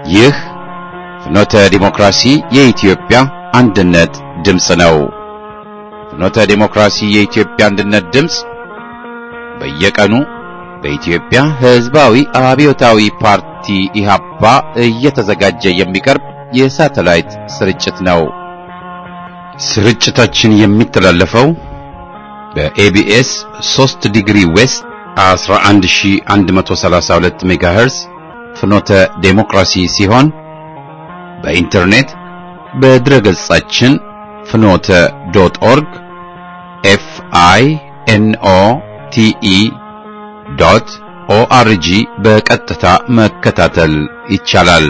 ይህ ፍኖተ ዲሞክራሲ የኢትዮጵያ አንድነት ድምፅ ነው። ፍኖተ ዲሞክራሲ የኢትዮጵያ አንድነት ድምፅ በየቀኑ በኢትዮጵያ ሕዝባዊ አብዮታዊ ፓርቲ ኢህአፓ እየተዘጋጀ የሚቀርብ የሳተላይት ስርጭት ነው። ስርጭታችን የሚተላለፈው በኤቢኤስ 3 ዲግሪ ዌስት 11132 ሜጋሄርዝ ፍኖተ ዴሞክራሲ ሲሆን በኢንተርኔት በድረገጻችን ፍኖተ ዶት ኦርግ ኤፍ አይ ኤን ኦ ቲ ኢ ዶት ኦአርጂ በቀጥታ መከታተል ይቻላል።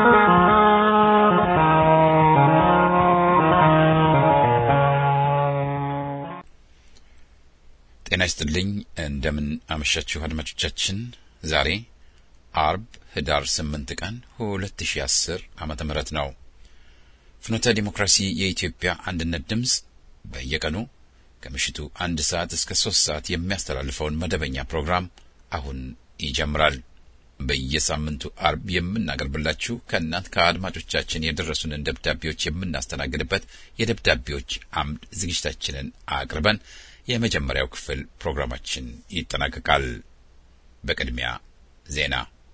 ጤና ይስጥልኝ። እንደምን አመሻችሁ አድማጮቻችን። ዛሬ አርብ ህዳር 8 ቀን 2010 ዓመተ ምህረት ነው። ፍኖተ ዲሞክራሲ የኢትዮጵያ አንድነት ድምፅ በየቀኑ ከምሽቱ አንድ ሰዓት እስከ ሶስት ሰዓት የሚያስተላልፈውን መደበኛ ፕሮግራም አሁን ይጀምራል። በየሳምንቱ አርብ የምናቀርብላችሁ ከእናንት ከአድማጮቻችን የደረሱንን ደብዳቤዎች የምናስተናግድበት የደብዳቤዎች አምድ ዝግጅታችንን አቅርበን የመጀመሪያው ክፍል ፕሮግራማችን ይጠናቀቃል። በቅድሚያ ዜና።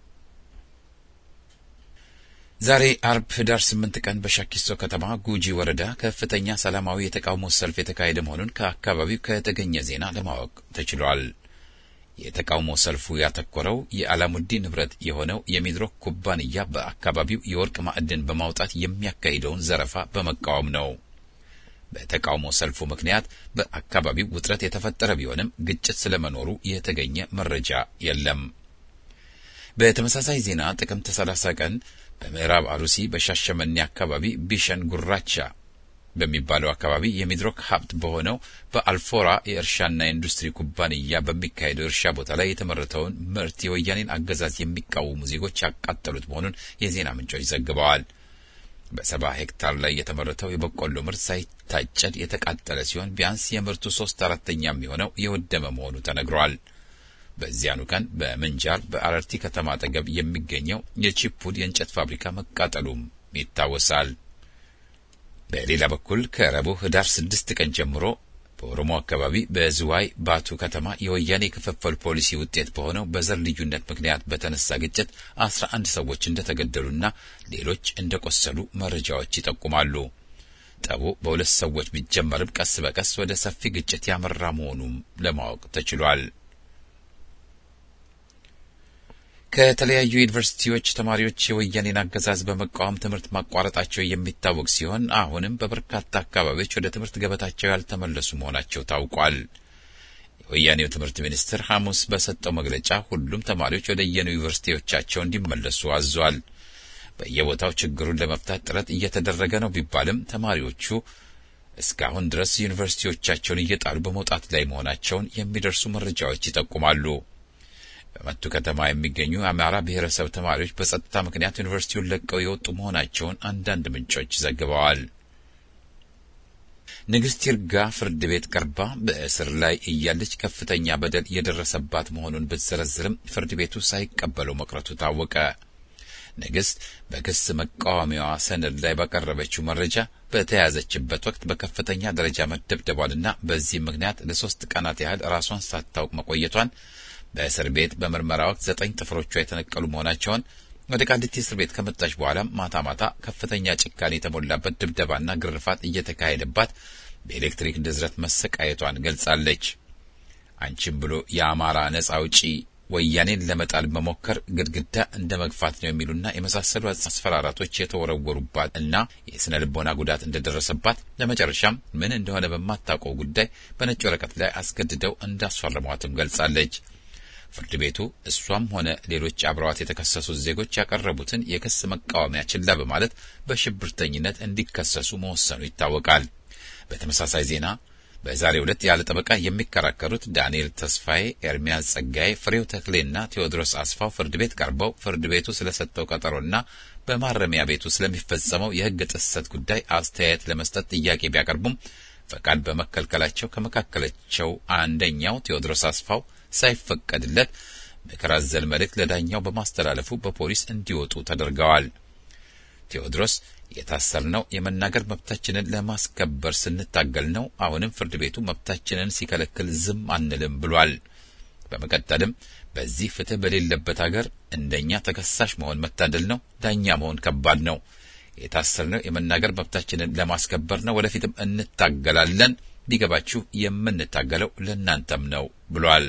ዛሬ አርብ ህዳር ስምንት ቀን በሻኪሶ ከተማ ጉጂ ወረዳ ከፍተኛ ሰላማዊ የተቃውሞ ሰልፍ የተካሄደ መሆኑን ከአካባቢው ከተገኘ ዜና ለማወቅ ተችሏል። የተቃውሞ ሰልፉ ያተኮረው የአላሙዲን ንብረት የሆነው የሚድሮክ ኩባንያ በአካባቢው የወርቅ ማዕድን በማውጣት የሚያካሂደውን ዘረፋ በመቃወም ነው። በተቃውሞ ሰልፉ ምክንያት በአካባቢው ውጥረት የተፈጠረ ቢሆንም ግጭት ስለመኖሩ የተገኘ መረጃ የለም። በተመሳሳይ ዜና ጥቅምት 30 ቀን በምዕራብ አሩሲ በሻሸመኔ አካባቢ ቢሸን ጉራቻ በሚባለው አካባቢ የሚድሮክ ሀብት በሆነው በአልፎራ የእርሻና የኢንዱስትሪ ኩባንያ በሚካሄደው እርሻ ቦታ ላይ የተመረተውን ምርት የወያኔን አገዛዝ የሚቃወሙ ዜጎች ያቃጠሉት መሆኑን የዜና ምንጮች ዘግበዋል። በሰባ ሄክታር ላይ የተመረተው የበቆሎ ምርት ሳይታጨድ የተቃጠለ ሲሆን ቢያንስ የምርቱ ሶስት አራተኛ የሚሆነው የወደመ መሆኑ ተነግሯል። በዚያኑ ቀን በምንጃር በአረርቲ ከተማ አጠገብ የሚገኘው የቺፑድ የእንጨት ፋብሪካ መቃጠሉም ይታወሳል። በሌላ በኩል ከረቡዕ ህዳር ስድስት ቀን ጀምሮ በኦሮሞ አካባቢ በዝዋይ ባቱ ከተማ የወያኔ ክፍፍል ፖሊሲ ውጤት በሆነው በዘር ልዩነት ምክንያት በተነሳ ግጭት አስራ አንድ ሰዎች እንደተገደሉና ሌሎች እንደቆሰሉ መረጃዎች ይጠቁማሉ። ጠቡ በሁለት ሰዎች ቢጀመርም ቀስ በቀስ ወደ ሰፊ ግጭት ያመራ መሆኑም ለማወቅ ተችሏል። ከተለያዩ ዩኒቨርሲቲዎች ተማሪዎች የወያኔን አገዛዝ በመቃወም ትምህርት ማቋረጣቸው የሚታወቅ ሲሆን አሁንም በበርካታ አካባቢዎች ወደ ትምህርት ገበታቸው ያልተመለሱ መሆናቸው ታውቋል። የወያኔው ትምህርት ሚኒስትር ሐሙስ በሰጠው መግለጫ ሁሉም ተማሪዎች ወደ የዩኒቨርሲቲዎቻቸው እንዲመለሱ አዟል። በየቦታው ችግሩን ለመፍታት ጥረት እየተደረገ ነው ቢባልም ተማሪዎቹ እስካሁን ድረስ ዩኒቨርሲቲዎቻቸውን እየጣሉ በመውጣት ላይ መሆናቸውን የሚደርሱ መረጃዎች ይጠቁማሉ። በመቱ ከተማ የሚገኙ የአማራ ብሔረሰብ ተማሪዎች በጸጥታ ምክንያት ዩኒቨርሲቲውን ለቀው የወጡ መሆናቸውን አንዳንድ ምንጮች ዘግበዋል። ንግስት ይርጋ ፍርድ ቤት ቀርባ በእስር ላይ እያለች ከፍተኛ በደል የደረሰባት መሆኑን ብትዘረዝርም ፍርድ ቤቱ ሳይቀበለው መቅረቱ ታወቀ። ንግስት በክስ መቃወሚያዋ ሰነድ ላይ ባቀረበችው መረጃ በተያዘችበት ወቅት በከፍተኛ ደረጃ መደብደቧንና በዚህም ምክንያት ለሶስት ቀናት ያህል ራሷን ሳታውቅ መቆየቷን በእስር ቤት በምርመራ ወቅት ዘጠኝ ጥፍሮቿ የተነቀሉ መሆናቸውን ወደ ቃሊቲ እስር ቤት ከመጣች በኋላም ማታ ማታ ከፍተኛ ጭካኔ የተሞላበት ድብደባና ግርፋት እየተካሄደባት በኤሌክትሪክ ንዝረት መሰቃየቷን ገልጻለች። አንቺም ብሎ የአማራ ነጻ አውጪ ወያኔን ለመጣል መሞከር ግድግዳ እንደ መግፋት ነው የሚሉና የመሳሰሉ አስፈራራቶች የተወረወሩባት እና የስነ ልቦና ጉዳት እንደደረሰባት ለመጨረሻም ምን እንደሆነ በማታውቀው ጉዳይ በነጭ ወረቀት ላይ አስገድደው እንዳስፈረሟትም ገልጻለች። ፍርድ ቤቱ እሷም ሆነ ሌሎች አብረዋት የተከሰሱት ዜጎች ያቀረቡትን የክስ መቃወሚያ ችላ በማለት በሽብርተኝነት እንዲከሰሱ መወሰኑ ይታወቃል። በተመሳሳይ ዜና በዛሬው ዕለት ያለ ጠበቃ የሚከራከሩት ዳንኤል ተስፋዬ፣ ኤርሚያስ ጸጋዬ፣ ፍሬው ተክሌና ቴዎድሮስ አስፋው ፍርድ ቤት ቀርበው ፍርድ ቤቱ ስለሰጠው ቀጠሮና በማረሚያ ቤቱ ስለሚፈጸመው የሕግ ጥሰት ጉዳይ አስተያየት ለመስጠት ጥያቄ ቢያቀርቡም ፈቃድ በመከልከላቸው ከመካከላቸው አንደኛው ቴዎድሮስ አስፋው ሳይፈቀድለት ምክር አዘል መልእክት ለዳኛው በማስተላለፉ በፖሊስ እንዲወጡ ተደርገዋል። ቴዎድሮስ የታሰርነው የመናገር መብታችንን ለማስከበር ስንታገል ነው። አሁንም ፍርድ ቤቱ መብታችንን ሲከለክል ዝም አንልም ብሏል። በመቀጠልም በዚህ ፍትህ በሌለበት አገር እንደኛ ተከሳሽ መሆን መታደል ነው። ዳኛ መሆን ከባድ ነው። የታሰርነው የመናገር መብታችንን ለማስከበር ነው። ወደፊትም እንታገላለን። ቢገባችሁ የምንታገለው ለእናንተም ነው ብሏል።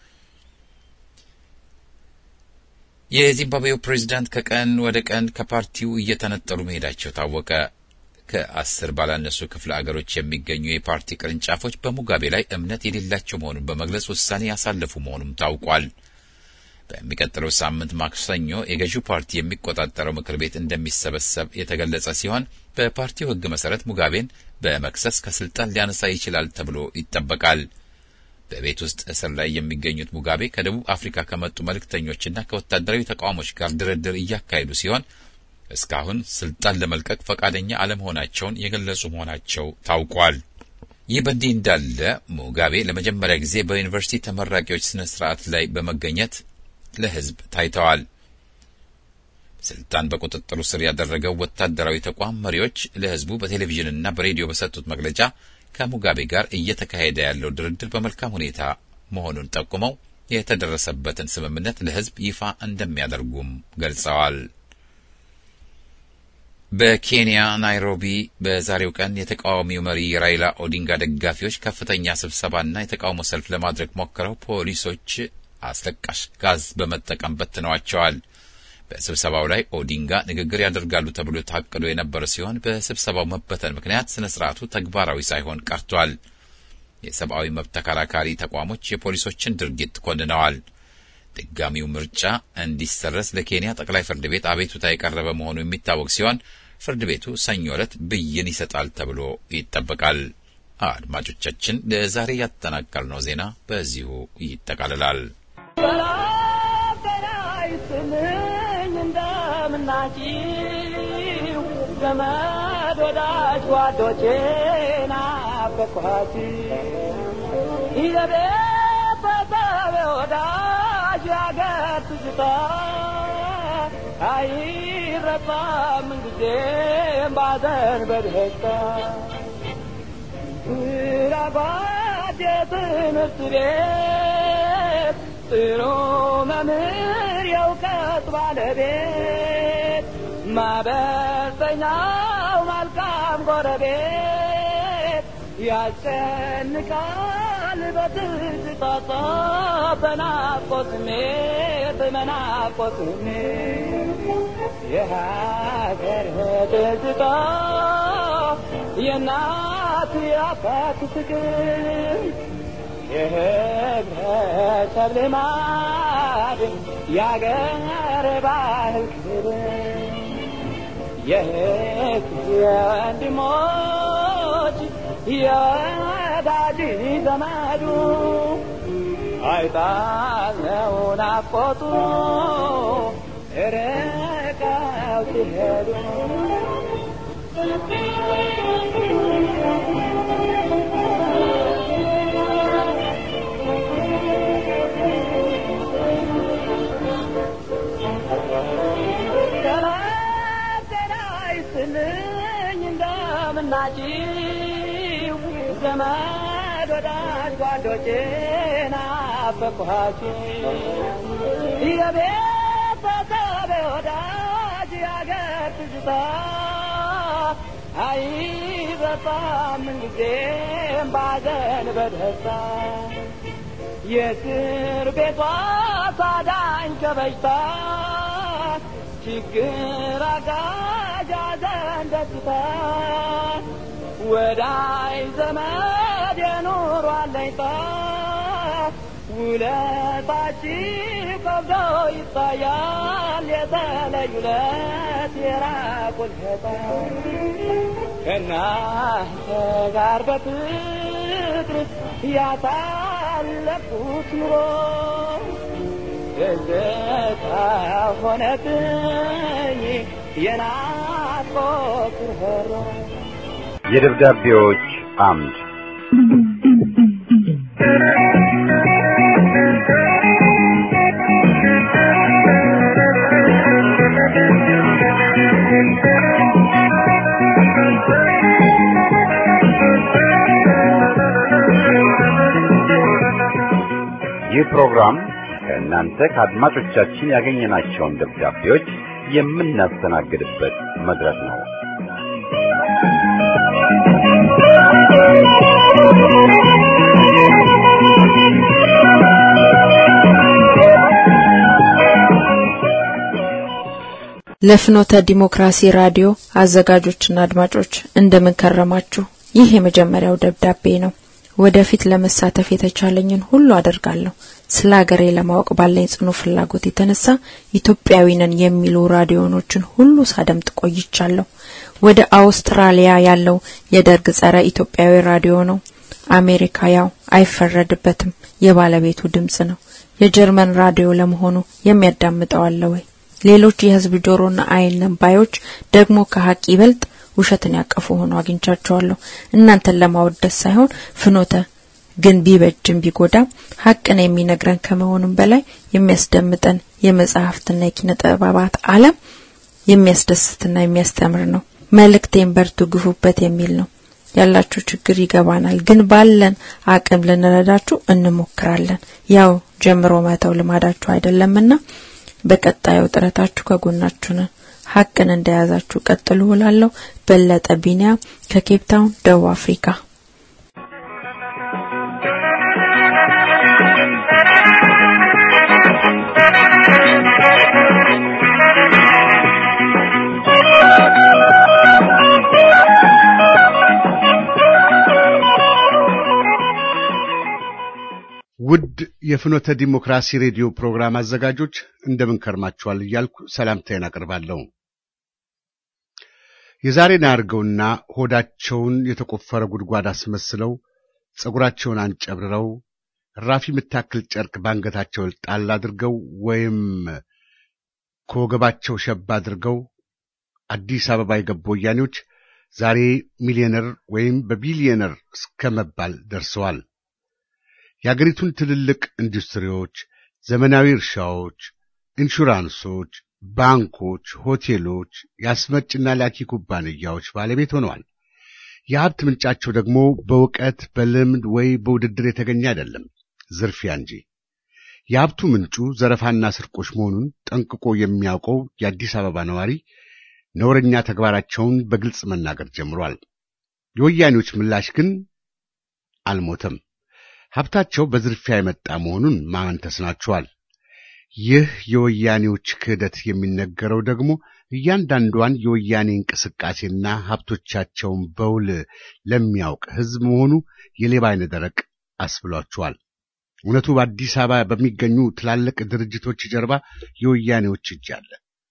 የዚምባብዌው ፕሬዚዳንት ከቀን ወደ ቀን ከፓርቲው እየተነጠሉ መሄዳቸው ታወቀ። ከአስር ባላነሱ ክፍለ አገሮች የሚገኙ የፓርቲ ቅርንጫፎች በሙጋቤ ላይ እምነት የሌላቸው መሆኑን በመግለጽ ውሳኔ ያሳለፉ መሆኑም ታውቋል። በሚቀጥለው ሳምንት ማክሰኞ የገዢው ፓርቲ የሚቆጣጠረው ምክር ቤት እንደሚሰበሰብ የተገለጸ ሲሆን በፓርቲው ሕግ መሰረት ሙጋቤን በመክሰስ ከስልጣን ሊያነሳ ይችላል ተብሎ ይጠበቃል። በቤት ውስጥ እስር ላይ የሚገኙት ሙጋቤ ከደቡብ አፍሪካ ከመጡ መልእክተኞችና ከወታደራዊ ተቃዋሞች ጋር ድርድር እያካሄዱ ሲሆን እስካሁን ስልጣን ለመልቀቅ ፈቃደኛ አለመሆናቸውን የገለጹ መሆናቸው ታውቋል። ይህ በእንዲህ እንዳለ ሙጋቤ ለመጀመሪያ ጊዜ በዩኒቨርሲቲ ተመራቂዎች ስነ ስርዓት ላይ በመገኘት ለሕዝብ ታይተዋል። ስልጣን በቁጥጥሩ ስር ያደረገው ወታደራዊ ተቋም መሪዎች ለሕዝቡ በቴሌቪዥንና በሬዲዮ በሰጡት መግለጫ ከሙጋቤ ጋር እየተካሄደ ያለው ድርድር በመልካም ሁኔታ መሆኑን ጠቁመው የተደረሰበትን ስምምነት ለሕዝብ ይፋ እንደሚያደርጉም ገልጸዋል። በኬንያ ናይሮቢ በዛሬው ቀን የተቃዋሚው መሪ ራይላ ኦዲንጋ ደጋፊዎች ከፍተኛ ስብሰባና የተቃውሞ ሰልፍ ለማድረግ ሞክረው ፖሊሶች አስለቃሽ ጋዝ በመጠቀም በትነዋቸዋል። በስብሰባው ላይ ኦዲንጋ ንግግር ያደርጋሉ ተብሎ ታቅዶ የነበረ ሲሆን በስብሰባው መበተን ምክንያት ስነ ስርዓቱ ተግባራዊ ሳይሆን ቀርቷል። የሰብአዊ መብት ተከራካሪ ተቋሞች የፖሊሶችን ድርጊት ኮንነዋል። ድጋሚው ምርጫ እንዲሰረዝ ለኬንያ ጠቅላይ ፍርድ ቤት አቤቱታ የቀረበ መሆኑ የሚታወቅ ሲሆን ፍርድ ቤቱ ሰኞ ዕለት ብይን ይሰጣል ተብሎ ይጠበቃል። አድማጮቻችን፣ ለዛሬ ያጠናቀርነው ዜና በዚሁ ይጠቃልላል። እንደምናችሁ ዘመድ ወዳጅ ጓዶቼ ናፈቅኋችሁ የቤተሰብ ወዳጅ ያገር ትዝታ አይረሳም ምንጊዜም ባዘን በደስታ ስራጓድ የትምህርት ቤት ጥሩ መምህር የእውቀት ባለቤት ማበሰኛው መልካም ጎረቤት ያስጨንቃል በትዝታ በናፍቆት ስሜት በናፍቆት ስሜት የሀገር ትዝታ የእናት የአባት ፍቅር የህብረተሰብ ልማድ የአገር ባህል ክብር የህዝብ የወንድሞች የወዳጅ ዘመዱ አይጣለው ናፍቆቱ ርቀው ሲሄዱ ናችሁ ዘመድ ወዳጅ ጓዶቼ ናፈቅኋችሁ የቤተሰብ ወዳጅ ያገር ትዝታ አይረሳም ምንጊዜም ባዘን በደስታ የእስር ቤቷ ታዳኝ ከበሽታ ችግር አጋዥ ሐዘን ደስታ ወዳይ ዘመድ የኑሮ አለኝታ ውለታችሁ ከብዶ ይታያል የተለዩ ለት የራቁት ሸታ ከእናንተ ጋር በፍቅር ያሳለፍኩት ኑሮ ትዝታ ሆነብኝ የናፍቆት ርኅሮ የደብዳቤዎች አምድ ይህ ፕሮግራም ከእናንተ ከአድማጮቻችን ያገኘናቸውን ደብዳቤዎች የምናስተናግድበት መድረክ ነው። ለፍኖተ ዲሞክራሲ ራዲዮ አዘጋጆችና አድማጮች እንደምን ከረማችሁ? ይህ የመጀመሪያው ደብዳቤ ነው። ወደፊት ለመሳተፍ የተቻለኝን ሁሉ አደርጋለሁ። ስለ ሀገሬ ለማወቅ ባለኝ ጽኑ ፍላጎት የተነሳ ኢትዮጵያዊ ነን የሚሉ ራዲዮኖችን ሁሉ ሳደምጥ ቆይቻለሁ። ወደ አውስትራሊያ ያለው የደርግ ጸረ ኢትዮጵያዊ ራዲዮ ነው። አሜሪካ ያው አይፈረድበትም፣ የባለቤቱ ድምጽ ነው። የጀርመን ራዲዮ ለመሆኑ የሚያዳምጠው አለ ወይ? ሌሎች የህዝብ ጆሮና አይን ነባዮች ደግሞ ከሀቅ ይበልጥ ውሸትን ያቀፉ ሆኖ አግኝቻቸዋለሁ። እናንተን ለማወደስ ሳይሆን ፍኖተ ግን ቢበጅም ቢጎዳም ሀቅን የሚነግረን ከመሆኑም በላይ የሚያስደምጠን የመጽሐፍትና የኪነ ጥበባት ዓለም የሚያስደስትና የሚያስተምር ነው። መልእክቴን በርቱ፣ ግፉበት የሚል ነው። ያላችሁ ችግር ይገባናል፣ ግን ባለን አቅም ልንረዳችሁ እንሞክራለን። ያው ጀምሮ መተው ልማዳችሁ አይደለምና በቀጣዩ ጥረታችሁ ከጎናችሁ ነን። ሀቅን እንደያዛችሁ ቀጥሉ እላለሁ። በለጠ ቢኒያም ከኬፕ ታውን ደቡብ አፍሪካ። ውድ የፍኖተ ዲሞክራሲ ሬዲዮ ፕሮግራም አዘጋጆች እንደምን ከርማችኋል እያልኩ ሰላምታዬን አቀርባለሁ። የዛሬን አያርገውና ሆዳቸውን የተቆፈረ ጉድጓድ አስመስለው ጸጉራቸውን አንጨብርረው ራፊ የምታክል ጨርቅ ባንገታቸው ጣል አድርገው ወይም ከወገባቸው ሸባ አድርገው አዲስ አበባ የገቡ ወያኔዎች ዛሬ ሚሊዮነር ወይም በቢሊዮነር እስከ መባል ደርሰዋል። የአገሪቱን ትልልቅ ኢንዱስትሪዎች፣ ዘመናዊ እርሻዎች፣ ኢንሹራንሶች፣ ባንኮች፣ ሆቴሎች፣ የአስመጭና ላኪ ኩባንያዎች ባለቤት ሆነዋል። የሀብት ምንጫቸው ደግሞ በእውቀት በልምድ ወይ በውድድር የተገኘ አይደለም፣ ዝርፊያ እንጂ። የሀብቱ ምንጩ ዘረፋና ስርቆሽ መሆኑን ጠንቅቆ የሚያውቀው የአዲስ አበባ ነዋሪ ነውረኛ ተግባራቸውን በግልጽ መናገር ጀምሯል። የወያኔዎች ምላሽ ግን አልሞተም። ሀብታቸው በዝርፊያ የመጣ መሆኑን ማመን ተስናቸዋል። ይህ የወያኔዎች ክህደት የሚነገረው ደግሞ እያንዳንዷን የወያኔ እንቅስቃሴና ሀብቶቻቸውን በውል ለሚያውቅ ሕዝብ መሆኑ የሌባ አይነ ደረቅ አስብሏቸዋል። እውነቱ በአዲስ አበባ በሚገኙ ትላልቅ ድርጅቶች ጀርባ የወያኔዎች እጅ አለ።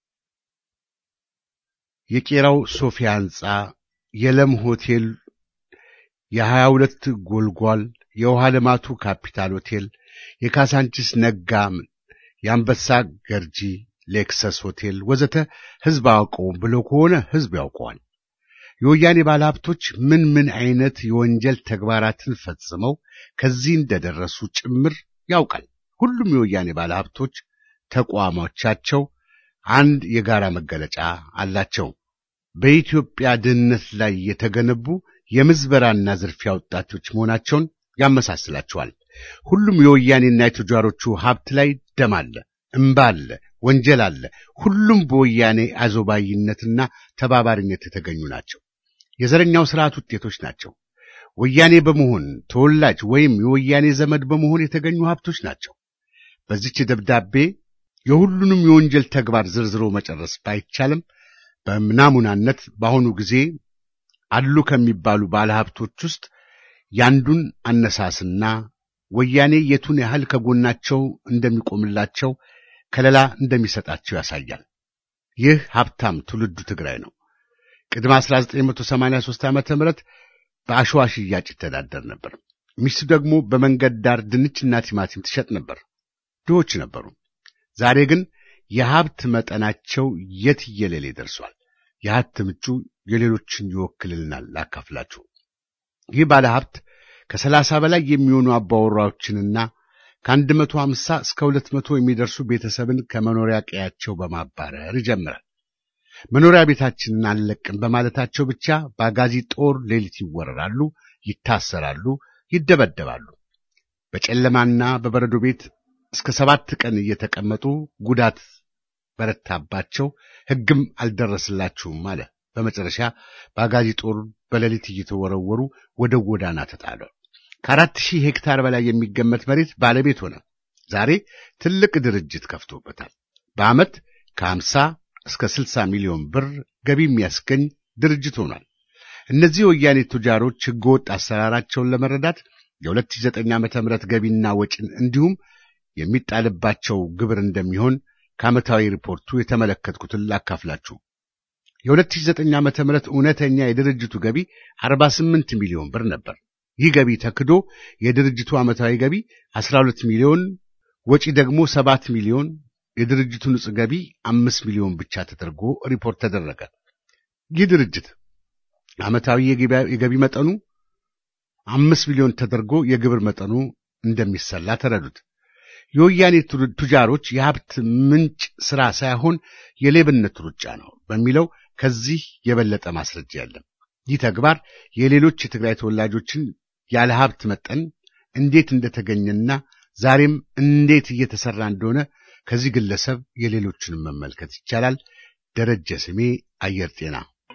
የቄራው ሶፊያ ሕንፃ፣ የለም ሆቴል፣ የሀያ ሁለት ጎልጓል የውሃ ልማቱ ካፒታል ሆቴል፣ የካሳንቺስ ነጋ፣ የአንበሳ ገርጂ፣ ሌክሰስ ሆቴል ወዘተ ሕዝብ አውቀው ብሎ ከሆነ ሕዝብ ያውቀዋል። የወያኔ ባለሀብቶች ምን ምን አይነት የወንጀል ተግባራትን ፈጽመው ከዚህ እንደደረሱ ጭምር ያውቃል። ሁሉም የወያኔ ባለሀብቶች ተቋሞቻቸው አንድ የጋራ መገለጫ አላቸው። በኢትዮጵያ ድህነት ላይ የተገነቡ የምዝበራና ዝርፊያ ወጣቶች መሆናቸውን ያመሳስላቸዋል። ሁሉም የወያኔና የቱጃሮቹ ሀብት ላይ ደም አለ፣ እምባ አለ፣ ወንጀል አለ። ሁሉም በወያኔ አዞባይነትና ተባባሪነት የተገኙ ናቸው። የዘረኛው ስርዓት ውጤቶች ናቸው። ወያኔ በመሆን ተወላጅ ወይም የወያኔ ዘመድ በመሆን የተገኙ ሀብቶች ናቸው። በዚች ደብዳቤ የሁሉንም የወንጀል ተግባር ዝርዝሮ መጨረስ ባይቻልም በምናሙናነት በአሁኑ ጊዜ አሉ ከሚባሉ ባለሀብቶች ውስጥ ያንዱን አነሳስና ወያኔ የቱን ያህል ከጎናቸው እንደሚቆምላቸው ከለላ እንደሚሰጣቸው ያሳያል። ይህ ሀብታም ትውልዱ ትግራይ ነው። ቅድመ 1983 ዓመተ ምህረት በአሸዋ ሽያጭ ይተዳደር ነበር። ሚስቱ ደግሞ በመንገድ ዳር ድንችና ቲማቲም ትሸጥ ነበር። ድሆች ነበሩ። ዛሬ ግን የሀብት መጠናቸው የትየለሌ ደርሷል። የሀብት ምንጩ የሌሎችን ይወክልልናል። ላካፍላችሁ። ይህ ባለ ሀብት ከሰላሳ በላይ የሚሆኑ አባወራዎችንና ከአንድ መቶ ሀምሳ እስከ ሁለት መቶ የሚደርሱ ቤተሰብን ከመኖሪያ ቀያቸው በማባረር ይጀምራል። መኖሪያ ቤታችንን አንለቅም በማለታቸው ብቻ በአጋዚ ጦር ሌሊት ይወረራሉ፣ ይታሰራሉ፣ ይደበደባሉ። በጨለማና በበረዶ ቤት እስከ ሰባት ቀን እየተቀመጡ ጉዳት በረታባቸው፣ ሕግም አልደረስላችሁም አለ። በመጨረሻ በአጋዚ ጦር በሌሊት እየተወረወሩ ወደ ጎዳና ተጣለ። ከአራት ሺህ ሄክታር በላይ የሚገመት መሬት ባለቤት ሆነ። ዛሬ ትልቅ ድርጅት ከፍቶበታል። በዓመት ከሀምሳ እስከ ስልሳ ሚሊዮን ብር ገቢ የሚያስገኝ ድርጅት ሆኗል። እነዚህ ወያኔ ቱጃሮች ሕገወጥ አሰራራቸውን ለመረዳት የ2009 ዓመተ ምህረት ገቢና ወጪን እንዲሁም የሚጣልባቸው ግብር እንደሚሆን ከዓመታዊ ሪፖርቱ የተመለከትኩትን ላካፍላችሁ። የ2009 ዓመተ ምህረት እውነተኛ የድርጅቱ ገቢ 48 ሚሊዮን ብር ነበር። ይህ ገቢ ተክዶ የድርጅቱ ዓመታዊ ገቢ 12 ሚሊዮን፣ ወጪ ደግሞ 7 ሚሊዮን፣ የድርጅቱ ንጹሕ ገቢ 5 ሚሊዮን ብቻ ተደርጎ ሪፖርት ተደረገ። ይህ ድርጅት ዓመታዊ የገቢ መጠኑ አምስት ሚሊዮን ተደርጎ የግብር መጠኑ እንደሚሰላ ተረዱት። የወያኔ ቱጃሮች የሀብት ምንጭ ሥራ ሳይሆን የሌብነት ሩጫ ነው በሚለው ከዚህ የበለጠ ማስረጃ የለም። ይህ ተግባር የሌሎች የትግራይ ተወላጆችን ያለ ሀብት መጠን እንዴት እንደተገኘና ዛሬም እንዴት እየተሰራ እንደሆነ ከዚህ ግለሰብ የሌሎችንም መመልከት ይቻላል። ደረጀ ስሜ አየር ጤና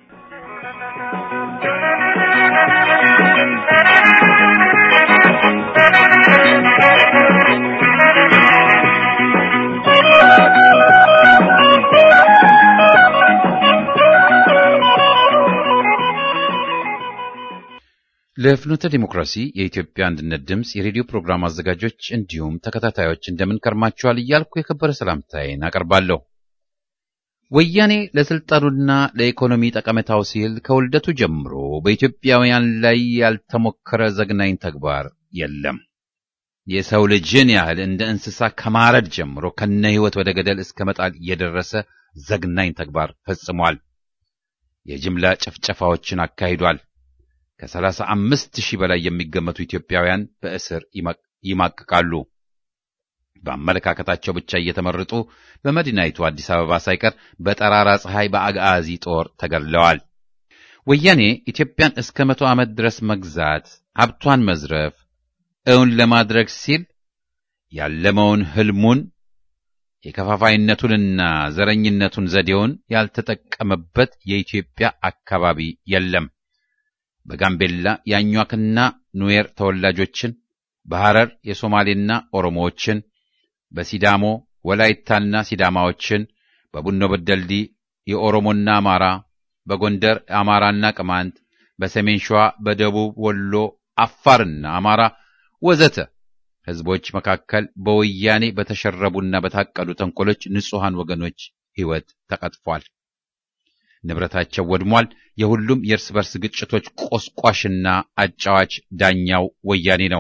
ለፍኖተ ዲሞክራሲ የኢትዮጵያ አንድነት ድምፅ የሬዲዮ ፕሮግራም አዘጋጆች እንዲሁም ተከታታዮች እንደምን ከርማችኋል እያልኩ የከበረ ሰላምታዬን አቀርባለሁ። ወያኔ ለስልጣኑና ለኢኮኖሚ ጠቀሜታው ሲል ከውልደቱ ጀምሮ በኢትዮጵያውያን ላይ ያልተሞከረ ዘግናኝ ተግባር የለም። የሰው ልጅን ያህል እንደ እንስሳ ከማረድ ጀምሮ ከነ ሕይወት ወደ ገደል እስከ መጣል የደረሰ ዘግናኝ ተግባር ፈጽሟል። የጅምላ ጭፍጨፋዎችን አካሂዷል። ከሰላሳ አምስት ሺህ በላይ የሚገመቱ ኢትዮጵያውያን በእስር ይማቅቃሉ። በአመለካከታቸው ብቻ እየተመረጡ በመዲናይቱ አዲስ አበባ ሳይቀር በጠራራ ፀሐይ በአጋዚ ጦር ተገድለዋል። ወያኔ ኢትዮጵያን እስከ መቶ ዓመት ድረስ መግዛት፣ ሀብቷን መዝረፍ እውን ለማድረግ ሲል ያለመውን ህልሙን የከፋፋይነቱንና ዘረኝነቱን ዘዴውን ያልተጠቀመበት የኢትዮጵያ አካባቢ የለም። በጋምቤላ የአኟክና ኑዌር ተወላጆችን፣ በሐረር የሶማሌና ኦሮሞዎችን፣ በሲዳሞ ወላይታና ሲዳማዎችን፣ በቡኖ በደልዲ የኦሮሞና አማራ፣ በጎንደር አማራና ቅማንት፣ በሰሜን ሸዋ፣ በደቡብ ወሎ አፋርና አማራ ወዘተ ህዝቦች መካከል በወያኔ በተሸረቡና በታቀዱ ተንኮሎች ንጹሐን ወገኖች ሕይወት ተቀጥፏል። ንብረታቸው ወድሟል። የሁሉም የእርስ በርስ ግጭቶች ቆስቋሽና አጫዋች ዳኛው ወያኔ ነው።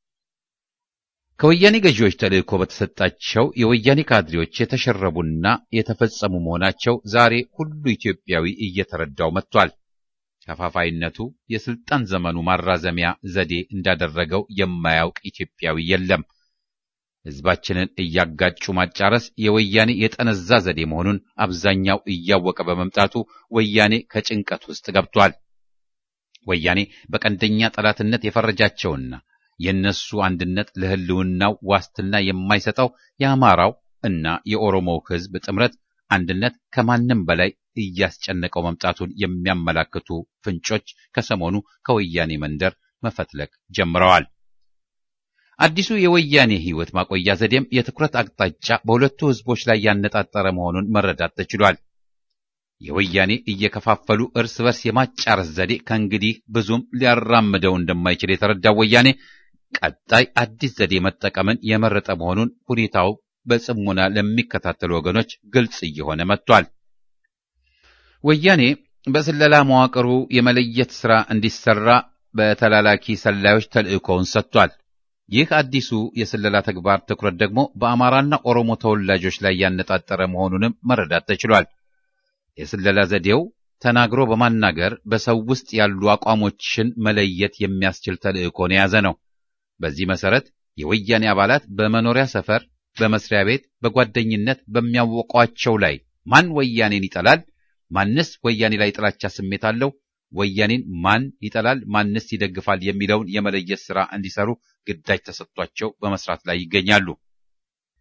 ከወያኔ ገዢዎች ተልእኮ በተሰጣቸው የወያኔ ካድሬዎች የተሸረቡና የተፈጸሙ መሆናቸው ዛሬ ሁሉ ኢትዮጵያዊ እየተረዳው መጥቷል። ከፋፋይነቱ የስልጣን ዘመኑ ማራዘሚያ ዘዴ እንዳደረገው የማያውቅ ኢትዮጵያዊ የለም። ህዝባችንን እያጋጩ ማጫረስ የወያኔ የጠነዛ ዘዴ መሆኑን አብዛኛው እያወቀ በመምጣቱ ወያኔ ከጭንቀት ውስጥ ገብቷል። ወያኔ በቀንደኛ ጠላትነት የፈረጃቸውና የእነሱ አንድነት ለህልውናው ዋስትና የማይሰጠው የአማራው እና የኦሮሞው ህዝብ ጥምረት አንድነት ከማንም በላይ እያስጨነቀው መምጣቱን የሚያመላክቱ ፍንጮች ከሰሞኑ ከወያኔ መንደር መፈትለቅ ጀምረዋል። አዲሱ የወያኔ ህይወት ማቆያ ዘዴም የትኩረት አቅጣጫ በሁለቱ ህዝቦች ላይ ያነጣጠረ መሆኑን መረዳት ተችሏል። የወያኔ እየከፋፈሉ እርስ በርስ የማጫረስ ዘዴ ከእንግዲህ ብዙም ሊያራምደው እንደማይችል የተረዳው ወያኔ ቀጣይ አዲስ ዘዴ መጠቀምን የመረጠ መሆኑን ሁኔታው በጽሞና ለሚከታተሉ ወገኖች ግልጽ እየሆነ መጥቷል። ወያኔ በስለላ መዋቅሩ የመለየት ሥራ እንዲሰራ በተላላኪ ሰላዮች ተልእኮውን ሰጥቷል። ይህ አዲሱ የስለላ ተግባር ትኩረት ደግሞ በአማራና ኦሮሞ ተወላጆች ላይ ያነጣጠረ መሆኑንም መረዳት ተችሏል። የስለላ ዘዴው ተናግሮ በማናገር በሰው ውስጥ ያሉ አቋሞችን መለየት የሚያስችል ተልእኮን የያዘ ነው። በዚህ መሰረት የወያኔ አባላት በመኖሪያ ሰፈር፣ በመስሪያ ቤት፣ በጓደኝነት በሚያወቋቸው ላይ ማን ወያኔን ይጠላል፣ ማንስ ወያኔ ላይ ጥላቻ ስሜት አለው፣ ወያኔን ማን ይጠላል፣ ማንስ ይደግፋል የሚለውን የመለየት ሥራ እንዲሰሩ ግዳጅ ተሰጥቷቸው በመስራት ላይ ይገኛሉ።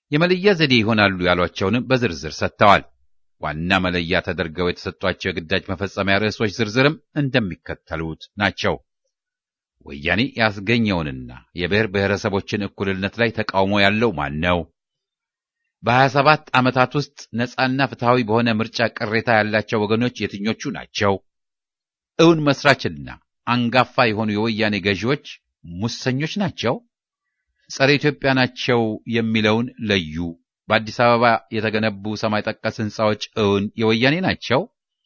የመለያ ዘዴ ይሆናሉ ያሏቸውንም በዝርዝር ሰጥተዋል። ዋና መለያ ተደርገው የተሰጧቸው የግዳጅ መፈጸሚያ ርዕሶች ዝርዝርም እንደሚከተሉት ናቸው። ወያኔ ያስገኘውንና የብሔር ብሔረሰቦችን እኩልነት ላይ ተቃውሞ ያለው ማን ነው? በሀያ ሰባት ዓመታት ውስጥ ነጻና ፍትሐዊ በሆነ ምርጫ ቅሬታ ያላቸው ወገኖች የትኞቹ ናቸው? እውን መስራችና አንጋፋ የሆኑ የወያኔ ገዢዎች ሙሰኞች ናቸው? ጸረ ኢትዮጵያ ናቸው የሚለውን ለዩ። በአዲስ አበባ የተገነቡ ሰማይ ጠቀስ ሕንፃዎች እውን የወያኔ ናቸው?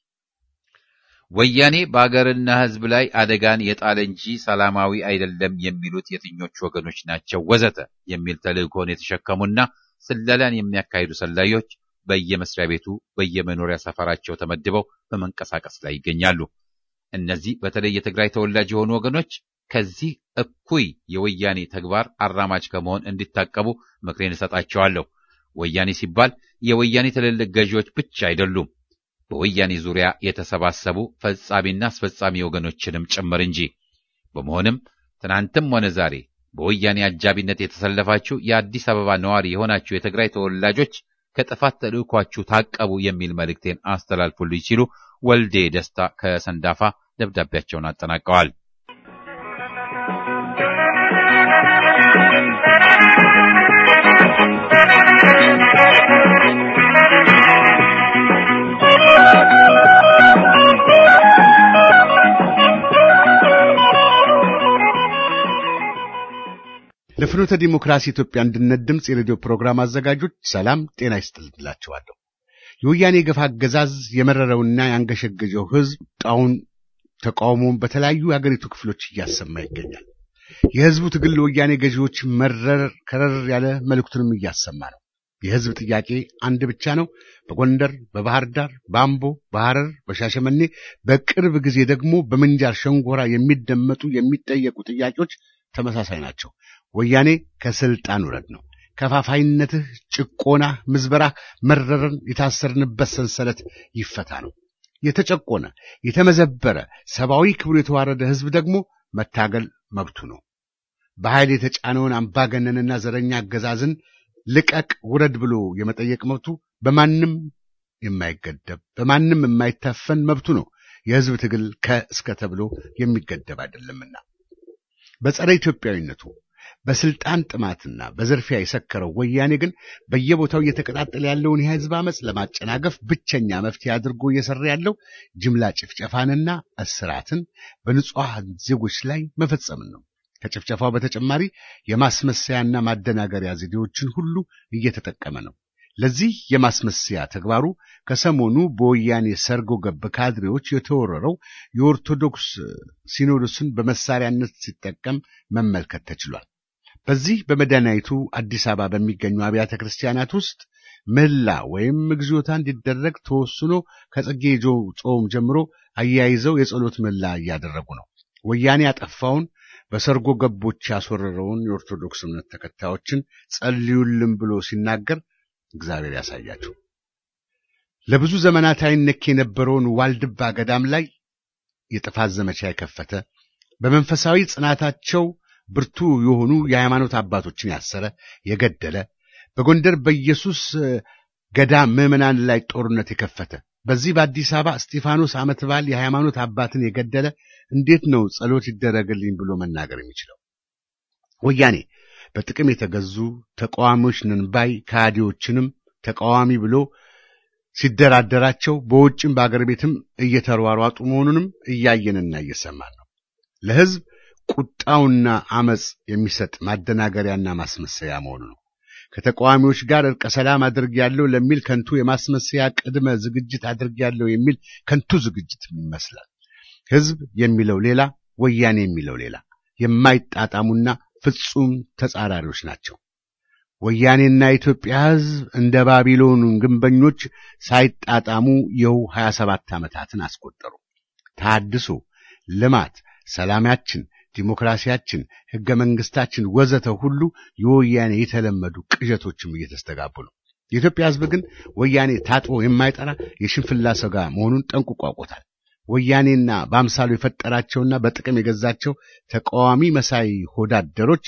ወያኔ በአገርና ሕዝብ ላይ አደጋን የጣለ እንጂ ሰላማዊ አይደለም የሚሉት የትኞቹ ወገኖች ናቸው? ወዘተ የሚል ተልእኮን የተሸከሙና ስለላን የሚያካሂዱ ሰላዮች በየመስሪያ ቤቱ በየመኖሪያ ሰፈራቸው ተመድበው በመንቀሳቀስ ላይ ይገኛሉ። እነዚህ በተለይ የትግራይ ተወላጅ የሆኑ ወገኖች ከዚህ እኩይ የወያኔ ተግባር አራማጅ ከመሆን እንዲታቀቡ ምክሬን እሰጣቸዋለሁ። ወያኔ ሲባል የወያኔ ትልልቅ ገዢዎች ብቻ አይደሉም፣ በወያኔ ዙሪያ የተሰባሰቡ ፈጻሚና አስፈጻሚ ወገኖችንም ጭምር እንጂ። በመሆንም ትናንትም ሆነ ዛሬ በወያኔ አጃቢነት የተሰለፋችሁ የአዲስ አበባ ነዋሪ የሆናችሁ የትግራይ ተወላጆች ከጥፋት ተልእኳችሁ ታቀቡ የሚል መልእክቴን አስተላልፉልኝ ሲሉ ወልዴ ደስታ ከሰንዳፋ ደብዳቤያቸውን አጠናቀዋል። ለፍኖተ ዲሞክራሲ ኢትዮጵያ አንድነት ድምፅ የሬዲዮ ፕሮግራም አዘጋጆች ሰላም ጤና ይስጥልላችኋለሁ። የወያኔ ገፋ አገዛዝ የመረረውና ያንገሸገጀው ሕዝብ ጣውን ተቃውሞውን በተለያዩ የአገሪቱ ክፍሎች እያሰማ ይገኛል። የሕዝቡ ትግል ለወያኔ ገዢዎች መረር ከረር ያለ መልእክቱንም እያሰማ ነው። የሕዝብ ጥያቄ አንድ ብቻ ነው። በጎንደር፣ በባህር ዳር፣ በአምቦ፣ በሐረር፣ በሻሸመኔ በቅርብ ጊዜ ደግሞ በምንጃር ሸንጎራ የሚደመጡ የሚጠየቁ ጥያቄዎች ተመሳሳይ ናቸው። ወያኔ ከስልጣን ውረድ ነው። ከፋፋይነትህ፣ ጭቆና፣ ምዝበራ መረረን የታሰርንበት ሰንሰለት ይፈታ ነው። የተጨቆነ የተመዘበረ ሰብአዊ ክብሩ የተዋረደ ሕዝብ ደግሞ መታገል መብቱ ነው። በኃይል የተጫነውን አምባገነንና ዘረኛ አገዛዝን ልቀቅ ውረድ ብሎ የመጠየቅ መብቱ በማንም የማይገደብ በማንም የማይታፈን መብቱ ነው። የሕዝብ ትግል ከእስከ ተብሎ የሚገደብ አይደለምና በጸረ ኢትዮጵያዊነቱ በስልጣን ጥማትና በዝርፊያ የሰከረው ወያኔ ግን በየቦታው እየተቀጣጠለ ያለውን የሕዝብ አመፅ ለማጨናገፍ ብቸኛ መፍትሄ አድርጎ እየሰራ ያለው ጅምላ ጭፍጨፋንና እስራትን በንጹሐን ዜጎች ላይ መፈጸምን ነው። ከጭፍጨፋው በተጨማሪ የማስመሰያና ማደናገሪያ ዘዴዎችን ሁሉ እየተጠቀመ ነው። ለዚህ የማስመሰያ ተግባሩ ከሰሞኑ በወያኔ ሰርጎ ገብ ካድሬዎች የተወረረው የኦርቶዶክስ ሲኖዶስን በመሳሪያነት ሲጠቀም መመልከት ተችሏል። በዚህ በመዲናይቱ አዲስ አበባ በሚገኙ አብያተ ክርስቲያናት ውስጥ ምህላ ወይም ምግዞታ እንዲደረግ ተወስኖ ከጽጌ ጾም ጀምሮ አያይዘው የጸሎት ምህላ እያደረጉ ነው። ወያኔ ያጠፋውን በሰርጎ ገቦች ያስወረረውን የኦርቶዶክስ እምነት ተከታዮችን ጸልዩልን ብሎ ሲናገር እግዚአብሔር ያሳያቸው። ለብዙ ዘመናት አይነክ የነበረውን ዋልድባ ገዳም ላይ የጥፋት ዘመቻ የከፈተ በመንፈሳዊ ጽናታቸው ብርቱ የሆኑ የሃይማኖት አባቶችን ያሰረ፣ የገደለ በጎንደር በኢየሱስ ገዳም ምዕመናን ላይ ጦርነት የከፈተ በዚህ በአዲስ አበባ እስጢፋኖስ ዓመት በዓል የሃይማኖት አባትን የገደለ እንዴት ነው ጸሎት ይደረግልኝ ብሎ መናገር የሚችለው? ወያኔ በጥቅም የተገዙ ተቃዋሚዎች ነን ባይ ከሃዲዎችንም ተቃዋሚ ብሎ ሲደራደራቸው በውጭም በአገር ቤትም እየተሯሯጡ መሆኑንም እያየንና እየሰማን ነው። ለሕዝብ ቁጣውና አመፅ የሚሰጥ ማደናገሪያና ማስመሰያ መሆኑ ነው። ከተቃዋሚዎች ጋር እርቀ ሰላም አድርጌያለሁ ለሚል ከንቱ የማስመሰያ ቅድመ ዝግጅት አድርጌያለሁ የሚል ከንቱ ዝግጅት ይመስላል። ሕዝብ የሚለው ሌላ፣ ወያኔ የሚለው ሌላ፣ የማይጣጣሙና ፍጹም ተጻራሪዎች ናቸው። ወያኔና የኢትዮጵያ ሕዝብ እንደ ባቢሎን ግንበኞች ሳይጣጣሙ ይኸው 27 ዓመታትን አስቆጠሩ። ታድሶ፣ ልማት፣ ሰላማችን፣ ዲሞክራሲያችን፣ ሕገ መንግስታችን ወዘተ ሁሉ የወያኔ የተለመዱ ቅዠቶችም እየተስተጋቡ ነው። የኢትዮጵያ ሕዝብ ግን ወያኔ ታጥቦ የማይጠራ የሽንፍላ ሰጋ መሆኑን ጠንቅቆ አውቆታል። ወያኔና በአምሳሉ የፈጠራቸውና በጥቅም የገዛቸው ተቃዋሚ መሳይ ሆዳደሮች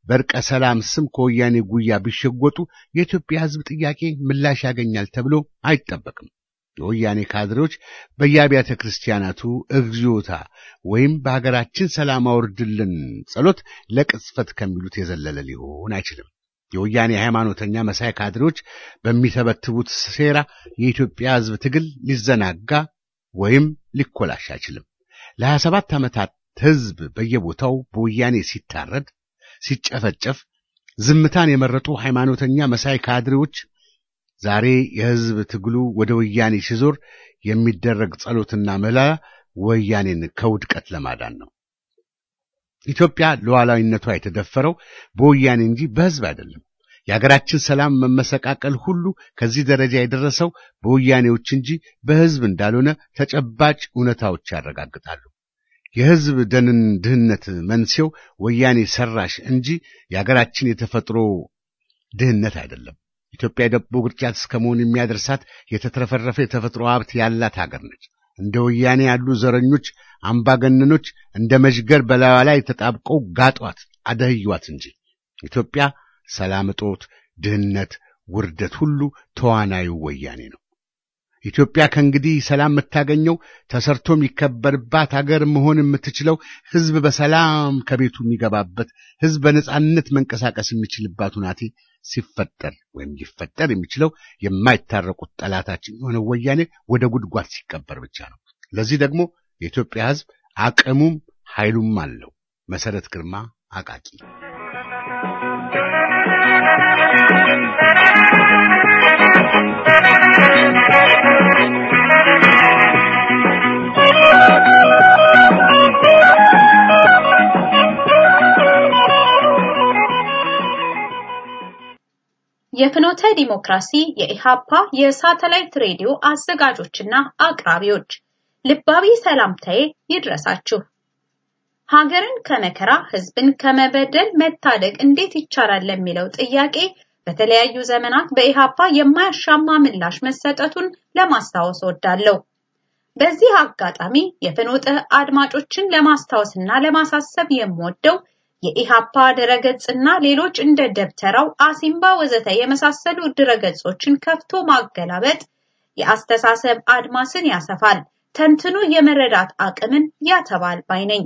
በእርቀ ሰላም ስም ከወያኔ ጉያ ቢሸጎጡ የኢትዮጵያ ሕዝብ ጥያቄ ምላሽ ያገኛል ተብሎ አይጠበቅም። የወያኔ ካድሬዎች በየአብያተ ክርስቲያናቱ እግዚኦታ ወይም በሀገራችን ሰላም አውርድልን ጸሎት ለቅጽፈት ከሚሉት የዘለለ ሊሆን አይችልም። የወያኔ ሃይማኖተኛ መሳይ ካድሬዎች በሚተበትቡት ሴራ የኢትዮጵያ ሕዝብ ትግል ሊዘናጋ ወይም ሊኮላሽ አይችልም። ለሀያ ሰባት ዓመታት ሕዝብ በየቦታው በወያኔ ሲታረድ፣ ሲጨፈጨፍ ዝምታን የመረጡ ሃይማኖተኛ መሳይ ካድሬዎች ዛሬ የሕዝብ ትግሉ ወደ ወያኔ ሲዞር የሚደረግ ጸሎትና መላ ወያኔን ከውድቀት ለማዳን ነው። ኢትዮጵያ ሉዓላዊነቷ የተደፈረው በወያኔ እንጂ በሕዝብ አይደለም። የሀገራችን ሰላም መመሰቃቀል ሁሉ ከዚህ ደረጃ የደረሰው በወያኔዎች እንጂ በሕዝብ እንዳልሆነ ተጨባጭ እውነታዎች ያረጋግጣሉ። የሕዝብ ደንን ድህነት መንስኤው ወያኔ ሰራሽ እንጂ የሀገራችን የተፈጥሮ ድህነት አይደለም። ኢትዮጵያ የዳቦ ቅርጫት እስከ መሆን የሚያደርሳት የተትረፈረፈ የተፈጥሮ ሀብት ያላት ሀገር ነች። እንደ ወያኔ ያሉ ዘረኞች፣ አምባገነኖች እንደ መዥገር በላዩ ላይ ተጣብቀው ጋጧት፣ አደህዩዋት እንጂ ኢትዮጵያ ሰላም እጦት፣ ድህነት፣ ውርደት ሁሉ ተዋናዩ ወያኔ ነው። ኢትዮጵያ ከእንግዲህ ሰላም የምታገኘው ተሰርቶ የሚከበርባት ሀገር መሆን የምትችለው ሕዝብ በሰላም ከቤቱ የሚገባበት ሕዝብ በነጻነት መንቀሳቀስ የሚችልባት ሁናቴ ሲፈጠር ወይም ሊፈጠር የሚችለው የማይታረቁት ጠላታችን የሆነ ወያኔ ወደ ጉድጓድ ሲቀበር ብቻ ነው። ለዚህ ደግሞ የኢትዮጵያ ሕዝብ አቅሙም ኃይሉም አለው። መሰረት ግርማ አቃቂ የፍኖተ ዲሞክራሲ የኢሃፓ የሳተላይት ሬዲዮ አዘጋጆችና አቅራቢዎች ልባዊ ሰላምታዬ ይድረሳችሁ። ሀገርን ከመከራ ህዝብን ከመበደል መታደግ እንዴት ይቻላል ለሚለው ጥያቄ በተለያዩ ዘመናት በኢሃፓ የማያሻማ ምላሽ መሰጠቱን ለማስታወስ ወዳለሁ። በዚህ አጋጣሚ የፍኖተ አድማጮችን ለማስታወስና ለማሳሰብ የምወደው የኢሃፓ ድረገጽና ሌሎች እንደ ደብተራው፣ አሲምባ ወዘተ የመሳሰሉ ድረገጾችን ከፍቶ ማገላበጥ የአስተሳሰብ አድማስን ያሰፋል፣ ተንትኖ የመረዳት አቅምን ያተባል ባይ ነኝ።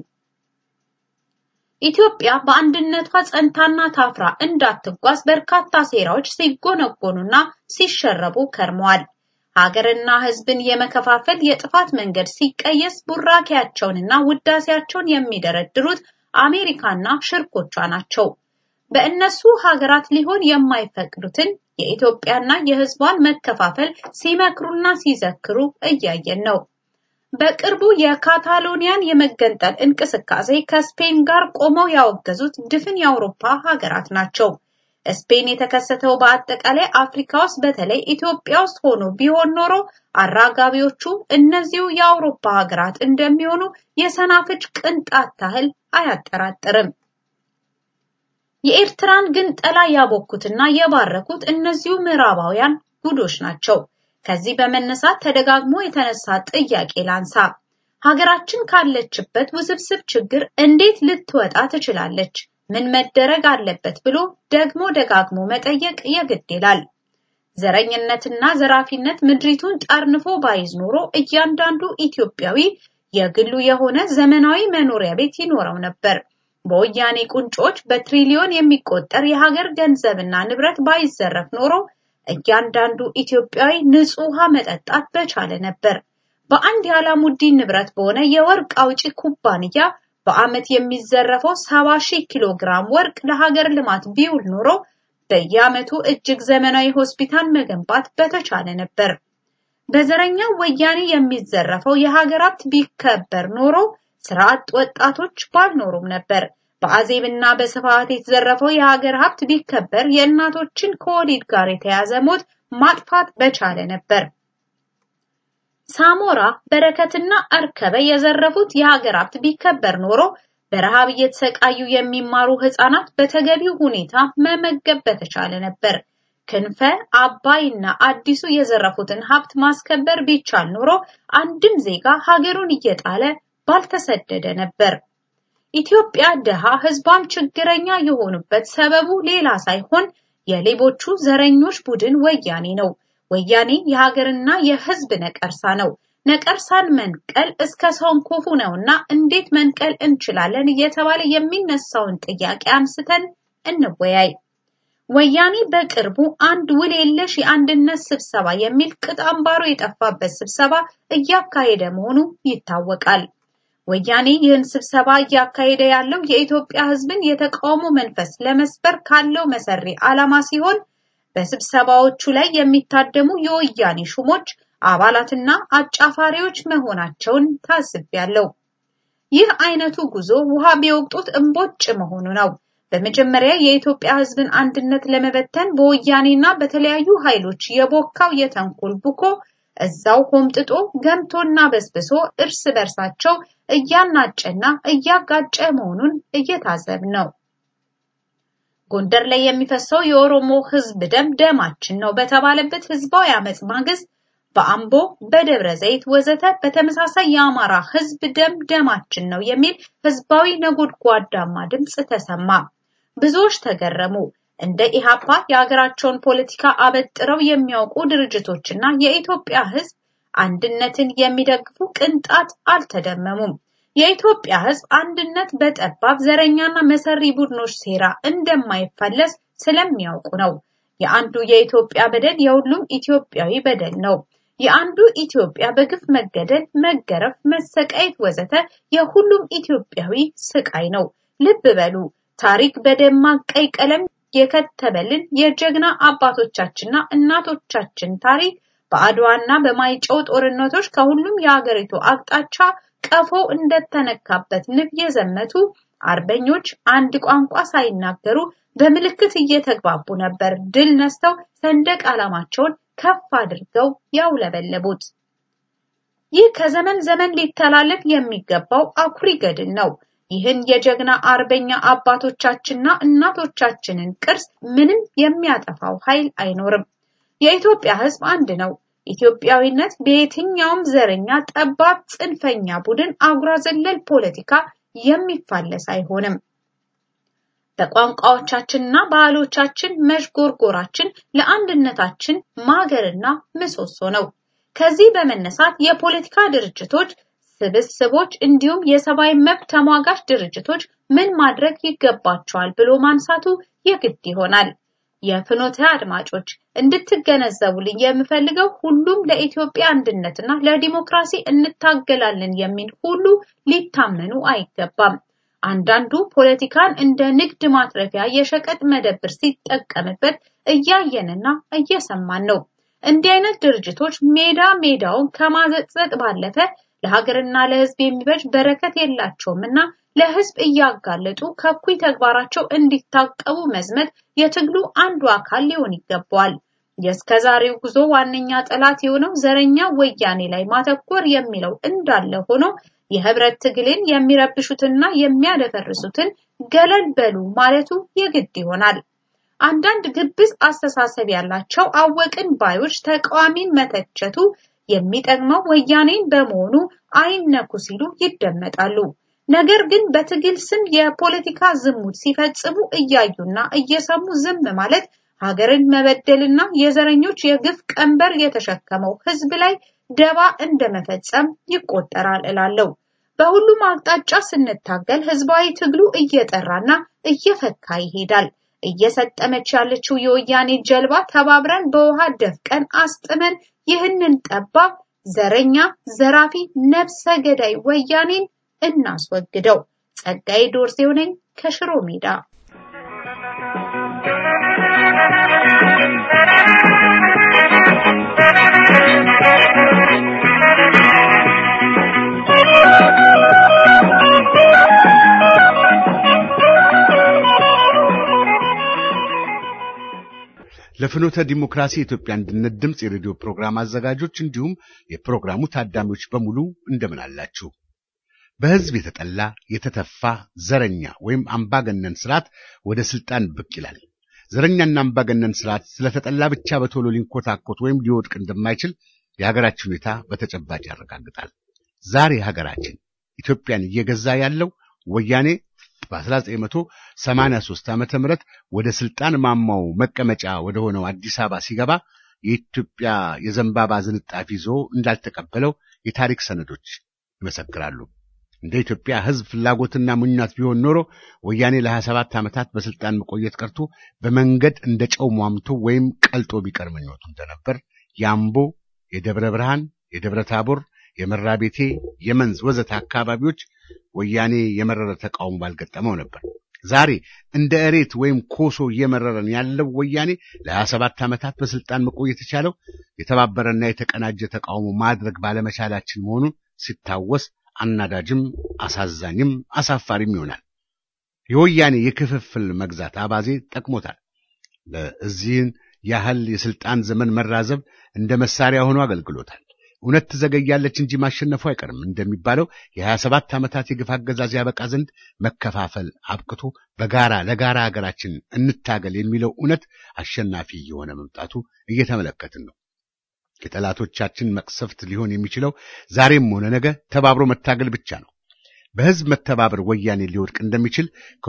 ኢትዮጵያ በአንድነቷ ጸንታና ታፍራ እንዳትጓዝ በርካታ ሴራዎች ሲጎነጎኑና ሲሸረቡ ከርመዋል። ሀገርና ሕዝብን የመከፋፈል የጥፋት መንገድ ሲቀየስ ቡራኪያቸውንና ውዳሴያቸውን የሚደረድሩት አሜሪካና ሽርኮቿ ናቸው። በእነሱ ሀገራት ሊሆን የማይፈቅዱትን የኢትዮጵያና የሕዝቧን መከፋፈል ሲመክሩና ሲዘክሩ እያየን ነው። በቅርቡ የካታሎኒያን የመገንጠል እንቅስቃሴ ከስፔን ጋር ቆመው ያወገዙት ድፍን የአውሮፓ ሀገራት ናቸው። ስፔን የተከሰተው በአጠቃላይ አፍሪካ ውስጥ በተለይ ኢትዮጵያ ውስጥ ሆኖ ቢሆን ኖሮ አራጋቢዎቹ እነዚሁ የአውሮፓ ሀገራት እንደሚሆኑ የሰናፍጭ ቅንጣት ታህል አያጠራጥርም። የኤርትራን ግን ጠላ ያቦኩትና የባረኩት እነዚሁ ምዕራባውያን ጉዶች ናቸው። ከዚህ በመነሳት ተደጋግሞ የተነሳ ጥያቄ ላንሳ። ሀገራችን ካለችበት ውስብስብ ችግር እንዴት ልትወጣ ትችላለች? ምን መደረግ አለበት ብሎ ደግሞ ደጋግሞ መጠየቅ የግድ ይላል። ዘረኝነትና ዘራፊነት ምድሪቱን ጠርንፎ ባይዝ ኖሮ እያንዳንዱ ኢትዮጵያዊ የግሉ የሆነ ዘመናዊ መኖሪያ ቤት ይኖረው ነበር። በወያኔ ቁንጮች በትሪሊዮን የሚቆጠር የሀገር ገንዘብና ንብረት ባይዘረፍ ኖሮ እያንዳንዱ ኢትዮጵያዊ ንጹህ ውሃ መጠጣት በቻለ ነበር። በአንድ የአላሙዲን ንብረት በሆነ የወርቅ አውጪ ኩባንያ በዓመት የሚዘረፈው 70 ሺህ ኪሎ ግራም ወርቅ ለሀገር ልማት ቢውል ኖሮ በየዓመቱ እጅግ ዘመናዊ ሆስፒታል መገንባት በተቻለ ነበር። በዘረኛው ወያኔ የሚዘረፈው የሀገር ሀብት ቢከበር ኖሮ ስራ አጥ ወጣቶች ባልኖሩም ነበር። በአዜብና በስፋት የተዘረፈው የሀገር ሀብት ቢከበር የእናቶችን ከወሊድ ጋር የተያዘ ሞት ማጥፋት በቻለ ነበር። ሳሞራ በረከትና አርከበ የዘረፉት የሀገር ሀብት ቢከበር ኖሮ በረሃብ እየተሰቃዩ የሚማሩ ህፃናት በተገቢው ሁኔታ መመገብ በተቻለ ነበር። ክንፈ አባይና አዲሱ የዘረፉትን ሀብት ማስከበር ቢቻል ኖሮ አንድም ዜጋ ሀገሩን እየጣለ ባልተሰደደ ነበር። ኢትዮጵያ ድሃ ህዝቧም ችግረኛ የሆኑበት ሰበቡ ሌላ ሳይሆን የሌቦቹ ዘረኞች ቡድን ወያኔ ነው። ወያኔ የሀገርና የህዝብ ነቀርሳ ነው። ነቀርሳን መንቀል እስከ ሰንኮፉ ነውና እንዴት መንቀል እንችላለን እየተባለ የሚነሳውን ጥያቄ አንስተን እንወያይ። ወያኔ በቅርቡ አንድ ውል የለሽ የአንድነት ስብሰባ የሚል ቅጥ አምባሩ የጠፋበት ስብሰባ እያካሄደ መሆኑ ይታወቃል። ወያኔ ይህን ስብሰባ እያካሄደ ያለው የኢትዮጵያ ህዝብን የተቃውሞ መንፈስ ለመስበር ካለው መሰሪ ዓላማ ሲሆን በስብሰባዎቹ ላይ የሚታደሙ የወያኔ ሹሞች አባላትና አጫፋሪዎች መሆናቸውን ታዝቤያለሁ። ይህ አይነቱ ጉዞ ውሃ ቢወቅጡት እምቦጭ መሆኑ ነው። በመጀመሪያ የኢትዮጵያ ህዝብን አንድነት ለመበተን በወያኔና በተለያዩ ኃይሎች የቦካው የተንኮል ቡኮ እዛው ሆምጥጦ ገምቶና በስብሶ እርስ በርሳቸው እያናጨና እያጋጨ መሆኑን እየታዘብ ነው። ጎንደር ላይ የሚፈሰው የኦሮሞ ህዝብ ደም ደማችን ነው በተባለበት ህዝባዊ አመጽ ማግስት በአምቦ፣ በደብረ ዘይት ወዘተ በተመሳሳይ የአማራ ህዝብ ደም ደማችን ነው የሚል ህዝባዊ ነጎድጓዳማ ድምጽ ተሰማ። ብዙዎች ተገረሙ። እንደ ኢሃፓ የሀገራቸውን ፖለቲካ አበጥረው የሚያውቁ ድርጅቶችና የኢትዮጵያ ህዝብ አንድነትን የሚደግፉ ቅንጣት አልተደመሙም። የኢትዮጵያ ህዝብ አንድነት በጠባብ ዘረኛና መሰሪ ቡድኖች ሴራ እንደማይፈለስ ስለሚያውቁ ነው። የአንዱ የኢትዮጵያ በደል የሁሉም ኢትዮጵያዊ በደል ነው። የአንዱ ኢትዮጵያ በግፍ መገደል፣ መገረፍ፣ መሰቃየት ወዘተ የሁሉም ኢትዮጵያዊ ስቃይ ነው። ልብ በሉ። ታሪክ በደማቅ ቀይ ቀለም የከተበልን የጀግና አባቶቻችንና እናቶቻችን ታሪክ በአድዋና በማይጨው ጦርነቶች ከሁሉም የሀገሪቱ አቅጣጫ ቀፎ እንደተነካበት ንብ የዘመቱ አርበኞች አንድ ቋንቋ ሳይናገሩ በምልክት እየተግባቡ ነበር ድል ነስተው ሰንደቅ ዓላማቸውን ከፍ አድርገው ያውለበለቡት። ይህ ከዘመን ዘመን ሊተላለፍ የሚገባው አኩሪ ገድል ነው። ይህን የጀግና አርበኛ አባቶቻችንና እናቶቻችንን ቅርስ ምንም የሚያጠፋው ኃይል አይኖርም። የኢትዮጵያ ሕዝብ አንድ ነው። ኢትዮጵያዊነት በየትኛውም ዘረኛ፣ ጠባብ፣ ጽንፈኛ ቡድን አጉራ ዘለል ፖለቲካ የሚፋለስ አይሆንም። በቋንቋዎቻችንና ባህሎቻችን መዥጎርጎራችን ለአንድነታችን ማገርና ምሰሶ ነው። ከዚህ በመነሳት የፖለቲካ ድርጅቶች ስብስቦች እንዲሁም የሰብአዊ መብት ተሟጋች ድርጅቶች ምን ማድረግ ይገባቸዋል ብሎ ማንሳቱ የግድ ይሆናል። የፍኖተ አድማጮች እንድትገነዘቡልኝ የምፈልገው ሁሉም ለኢትዮጵያ አንድነትና ለዲሞክራሲ እንታገላለን የሚል ሁሉ ሊታመኑ አይገባም። አንዳንዱ ፖለቲካን እንደ ንግድ ማትረፊያ የሸቀጥ መደብር ሲጠቀምበት እያየንና እየሰማን ነው። እንዲህ አይነት ድርጅቶች ሜዳ ሜዳውን ከማዘቅዘቅ ባለፈ ለሀገርና ለሕዝብ የሚበጅ በረከት የላቸውም እና ለሕዝብ እያጋለጡ ከኩይ ተግባራቸው እንዲታቀቡ መዝመት የትግሉ አንዱ አካል ሊሆን ይገባዋል። የእስከዛሬው ጉዞ ዋነኛ ጠላት የሆነው ዘረኛ ወያኔ ላይ ማተኮር የሚለው እንዳለ ሆኖ የህብረት ትግልን የሚረብሹትና የሚያደፈርሱትን ገለል በሉ ማለቱ የግድ ይሆናል። አንዳንድ ግብዝ አስተሳሰብ ያላቸው አወቅን ባዮች ተቃዋሚን መተቸቱ የሚጠቅመው ወያኔን በመሆኑ አይነኩ ሲሉ ይደመጣሉ። ነገር ግን በትግል ስም የፖለቲካ ዝሙት ሲፈጽሙ እያዩና እየሰሙ ዝም ማለት ሀገርን መበደልና የዘረኞች የግፍ ቀንበር የተሸከመው ህዝብ ላይ ደባ እንደመፈጸም ይቆጠራል እላለሁ። በሁሉም አቅጣጫ ስንታገል ህዝባዊ ትግሉ እየጠራና እየፈካ ይሄዳል። እየሰጠመች ያለችው የወያኔ ጀልባ ተባብረን በውሃ ደፍቀን አስጥመን ይህንን ጠባብ ዘረኛ፣ ዘራፊ፣ ነፍሰ ገዳይ ወያኔን እናስወግደው። ጸጋዬ ዶርዜው ነኝ ከሽሮ ሜዳ። ለፍኖተ ዲሞክራሲ የኢትዮጵያ አንድነት ድምፅ የሬዲዮ ፕሮግራም አዘጋጆች እንዲሁም የፕሮግራሙ ታዳሚዎች በሙሉ እንደምን አላችሁ? በህዝብ የተጠላ የተተፋ ዘረኛ ወይም አምባገነን ስርዓት ወደ ስልጣን ብቅ ይላል። ዘረኛና አምባገነን ስርዓት ስለተጠላ ብቻ በቶሎ ሊንኮታኮት ወይም ሊወድቅ እንደማይችል የሀገራችን ሁኔታ በተጨባጭ ያረጋግጣል። ዛሬ ሀገራችን ኢትዮጵያን እየገዛ ያለው ወያኔ በ1983 ዓመተ ምህረት ወደ ስልጣን ማማው መቀመጫ ወደ ሆነው አዲስ አበባ ሲገባ የኢትዮጵያ የዘንባባ ዝንጣፊ ይዞ እንዳልተቀበለው የታሪክ ሰነዶች ይመሰክራሉ። እንደ ኢትዮጵያ ሕዝብ ፍላጎትና ምኞት ቢሆን ኖሮ ወያኔ ለ27 ዓመታት በስልጣን መቆየት ቀርቶ በመንገድ እንደ ጨው ሟምቶ ወይም ቀልጦ ቢቀር ምኞቱ እንደነበር የአምቦ፣ የደብረ ብርሃን፣ የደብረ ታቦር፣ የመራቤቴ፣ የመንዝ ወዘተ አካባቢዎች ወያኔ የመረረ ተቃውሞ ባልገጠመው ነበር። ዛሬ እንደ እሬት ወይም ኮሶ እየመረረን ያለው ወያኔ ለ27 ዓመታት በስልጣን መቆየት የቻለው የተባበረና የተቀናጀ ተቃውሞ ማድረግ ባለመቻላችን መሆኑን ሲታወስ አናዳጅም አሳዛኝም አሳፋሪም ይሆናል። የወያኔ የክፍፍል መግዛት አባዜ ጠቅሞታል። ለዚህን ያህል የስልጣን ዘመን መራዘብ እንደ መሳሪያ ሆኖ አገልግሎታል። እውነት ትዘገያለች እንጂ ማሸነፉ አይቀርም እንደሚባለው የሀያ ሰባት ዓመታት የግፍ አገዛዝ ያበቃ ዘንድ መከፋፈል አብቅቶ በጋራ ለጋራ ሀገራችን እንታገል የሚለው እውነት አሸናፊ የሆነ መምጣቱ እየተመለከትን ነው። የጠላቶቻችን መቅሰፍት ሊሆን የሚችለው ዛሬም ሆነ ነገ ተባብሮ መታገል ብቻ ነው። በህዝብ መተባበር ወያኔ ሊወድቅ እንደሚችል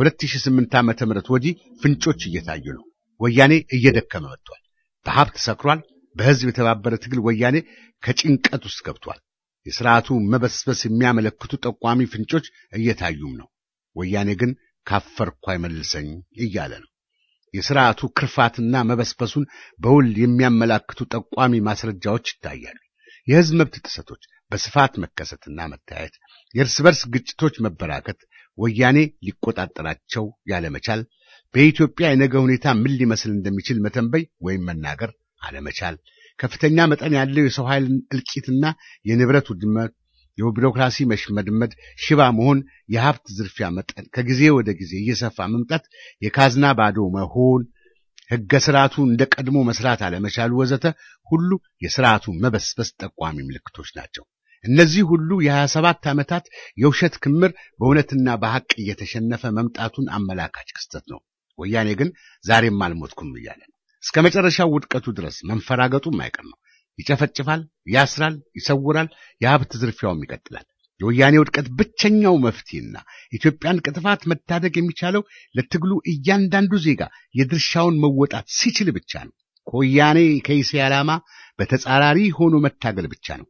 ከ2008 ዓመተ ምህረት ወዲህ ፍንጮች እየታዩ ነው። ወያኔ እየደከመ መጥቷል። በሀብት ሰክሯል። በህዝብ የተባበረ ትግል ወያኔ ከጭንቀት ውስጥ ገብቷል። የሥርዓቱ መበስበስ የሚያመለክቱ ጠቋሚ ፍንጮች እየታዩም ነው። ወያኔ ግን ካፈርኩ አይመልሰኝ እያለ ነው። የሥርዓቱ ክርፋትና መበስበሱን በውል የሚያመላክቱ ጠቋሚ ማስረጃዎች ይታያሉ። የህዝብ መብት ጥሰቶች በስፋት መከሰትና መታየት፣ የእርስ በርስ ግጭቶች መበራከት፣ ወያኔ ሊቆጣጠራቸው ያለመቻል፣ በኢትዮጵያ የነገ ሁኔታ ምን ሊመስል እንደሚችል መተንበይ ወይም መናገር አለመቻል፣ ከፍተኛ መጠን ያለው የሰው ኃይል እልቂትና የንብረት ውድመት፣ የቢሮክራሲ መሽመድመድ፣ ሽባ መሆን፣ የሀብት ዝርፊያ መጠን ከጊዜ ወደ ጊዜ እየሰፋ መምጣት፣ የካዝና ባዶ መሆን፣ ሕገ ስርዓቱ እንደ ቀድሞ መስራት አለመቻሉ ወዘተ ሁሉ የስርዓቱ መበስበስ ጠቋሚ ምልክቶች ናቸው። እነዚህ ሁሉ የሀያ ሰባት ዓመታት የውሸት ክምር በእውነትና በሐቅ እየተሸነፈ መምጣቱን አመላካች ክስተት ነው። ወያኔ ግን ዛሬም አልሞትኩም እያለ ነው። እስከ መጨረሻው ውድቀቱ ድረስ መንፈራገጡም አይቀር ነው። ይጨፈጭፋል፣ ያስራል፣ ይሰውራል፣ የሀብት ዝርፊያውም ይቀጥላል። የወያኔ ውድቀት ብቸኛው መፍትሄና ኢትዮጵያን ከጥፋት መታደግ የሚቻለው ለትግሉ እያንዳንዱ ዜጋ የድርሻውን መወጣት ሲችል ብቻ ነው። ከወያኔ ከይሴ ዓላማ በተጻራሪ ሆኖ መታገል ብቻ ነው።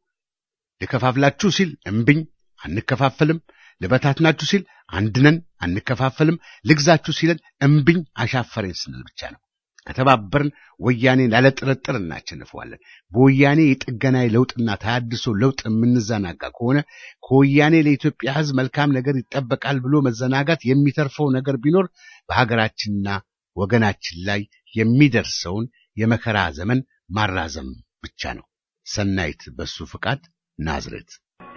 ልከፋፍላችሁ ሲል እምብኝ አንከፋፈልም፣ ልበታትናችሁ ሲል አንድነን አንከፋፈልም፣ ልግዛችሁ ሲለን እምብኝ አሻፈረኝ ስንል ብቻ ነው። ከተባበርን ወያኔን ያለ ጥርጥር እናቸንፈዋለን። በወያኔ የጥገና ለውጥና ተሃድሶ ለውጥ የምንዘናጋ ከሆነ ከወያኔ ለኢትዮጵያ ሕዝብ መልካም ነገር ይጠበቃል ብሎ መዘናጋት የሚተርፈው ነገር ቢኖር በሀገራችንና ወገናችን ላይ የሚደርሰውን የመከራ ዘመን ማራዘም ብቻ ነው። ሰናይት በሱ ፍቃድ ናዝሬት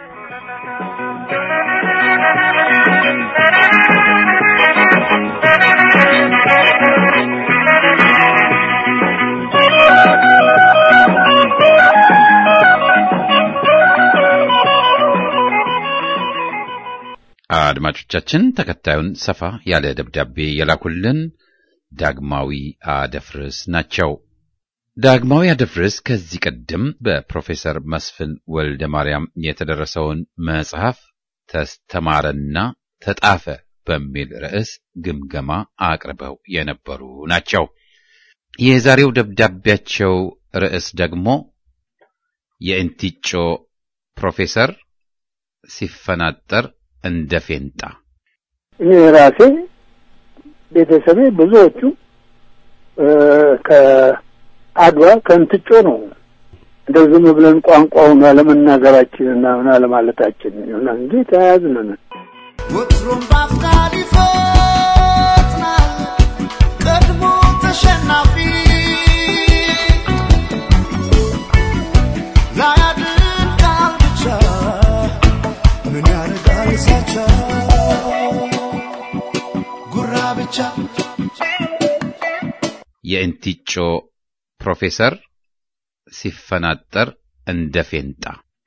አድማጮቻችን ተከታዩን ሰፋ ያለ ደብዳቤ የላኩልን ዳግማዊ አደፍርስ ናቸው። ዳግማዊ አደፍርስ ከዚህ ቀደም በፕሮፌሰር መስፍን ወልደ ማርያም የተደረሰውን መጽሐፍ ተስተማረና ተጣፈ በሚል ርዕስ ግምገማ አቅርበው የነበሩ ናቸው። የዛሬው ደብዳቤያቸው ርዕስ ደግሞ የእንቲጮ ፕሮፌሰር ሲፈናጠር እንደ ፌንጣ እኔ ራሴ ቤተሰቤ ብዙዎቹ ከአድዋ ከእንትጮ ነው። እንደው ዝም ብለን ቋንቋውን አለመናገራችንና ምን አለማለታችን ይሆናል እንጂ ተያያዝነን። ወትሮም በአፍቃሪ ይፈጥናል ቀድሞ ተሸናፊ ላያድን ቃል ብቻ ምን ያደርጋል ሳቻ ጉራ ብቻ የእንቲጮ ፕሮፌሰር ሲፈናጠር እንደ ፌንጣ።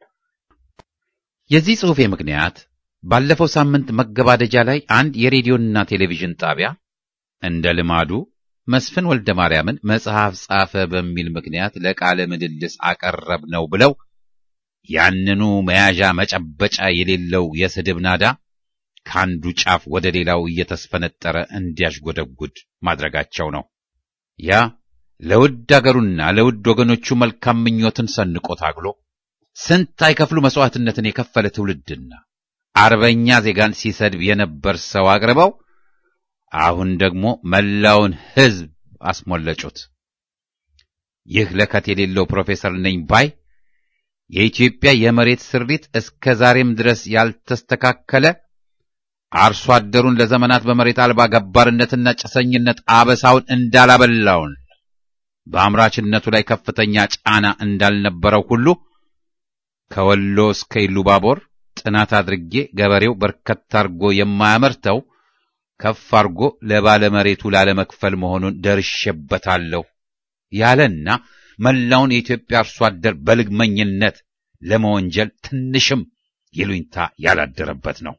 የዚህ ጽሑፌ ምክንያት ባለፈው ሳምንት መገባደጃ ላይ አንድ የሬዲዮና ቴሌቪዥን ጣቢያ እንደ ልማዱ መስፍን ወልደ ማርያምን መጽሐፍ ጻፈ በሚል ምክንያት ለቃለ ምልልስ አቀረብ ነው ብለው ያንኑ መያዣ መጨበጫ የሌለው የስድብ ናዳ ከአንዱ ጫፍ ወደ ሌላው እየተስፈነጠረ እንዲያሽጎደጉድ ማድረጋቸው ነው። ያ ለውድ አገሩና ለውድ ወገኖቹ መልካም ምኞትን ሰንቆ ታግሎ ስንት አይከፍሉ መስዋዕትነትን የከፈለ ትውልድና አርበኛ ዜጋን ሲሰድብ የነበር ሰው አቅርበው አሁን ደግሞ መላውን ሕዝብ አስሞለጩት። ይህ ለከት የሌለው ፕሮፌሰር ነኝ ባይ የኢትዮጵያ የመሬት ስሪት እስከ ዛሬም ድረስ ያልተስተካከለ አርሶ አደሩን ለዘመናት በመሬት አልባ ገባርነትና ጭሰኝነት አበሳውን እንዳላበላውን በአምራችነቱ ላይ ከፍተኛ ጫና እንዳልነበረው ሁሉ ከወሎ እስከ ኢሉባቦር ጥናት አድርጌ ገበሬው በርከት አርጎ የማያመርተው ከፍ አርጎ ለባለመሬቱ ላለመክፈል መሆኑን ደርሼበታለሁ ያለና መላውን የኢትዮጵያ አርሶ አደር በልግመኝነት ለመወንጀል ትንሽም ይሉኝታ ያላደረበት ነው።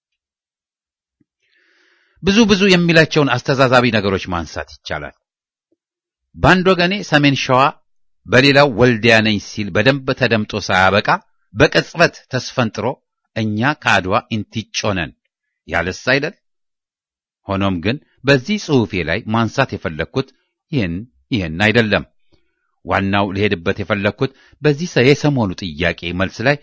ብዙ ብዙ የሚላቸውን አስተዛዛቢ ነገሮች ማንሳት ይቻላል። በአንድ ወገኔ ሰሜን ሸዋ በሌላው ወልዲያ ነኝ ሲል በደንብ ተደምጦ ሳያበቃ በቅጽበት ተስፈንጥሮ እኛ ከአድዋ ኢንቲጮ ነን ያለስ አይደል? ሆኖም ግን በዚህ ጽሑፌ ላይ ማንሳት የፈለግኩት ይህን ይህን አይደለም። ዋናው ልሄድበት የፈለግኩት በዚህ የሰሞኑ ጥያቄ መልስ ላይ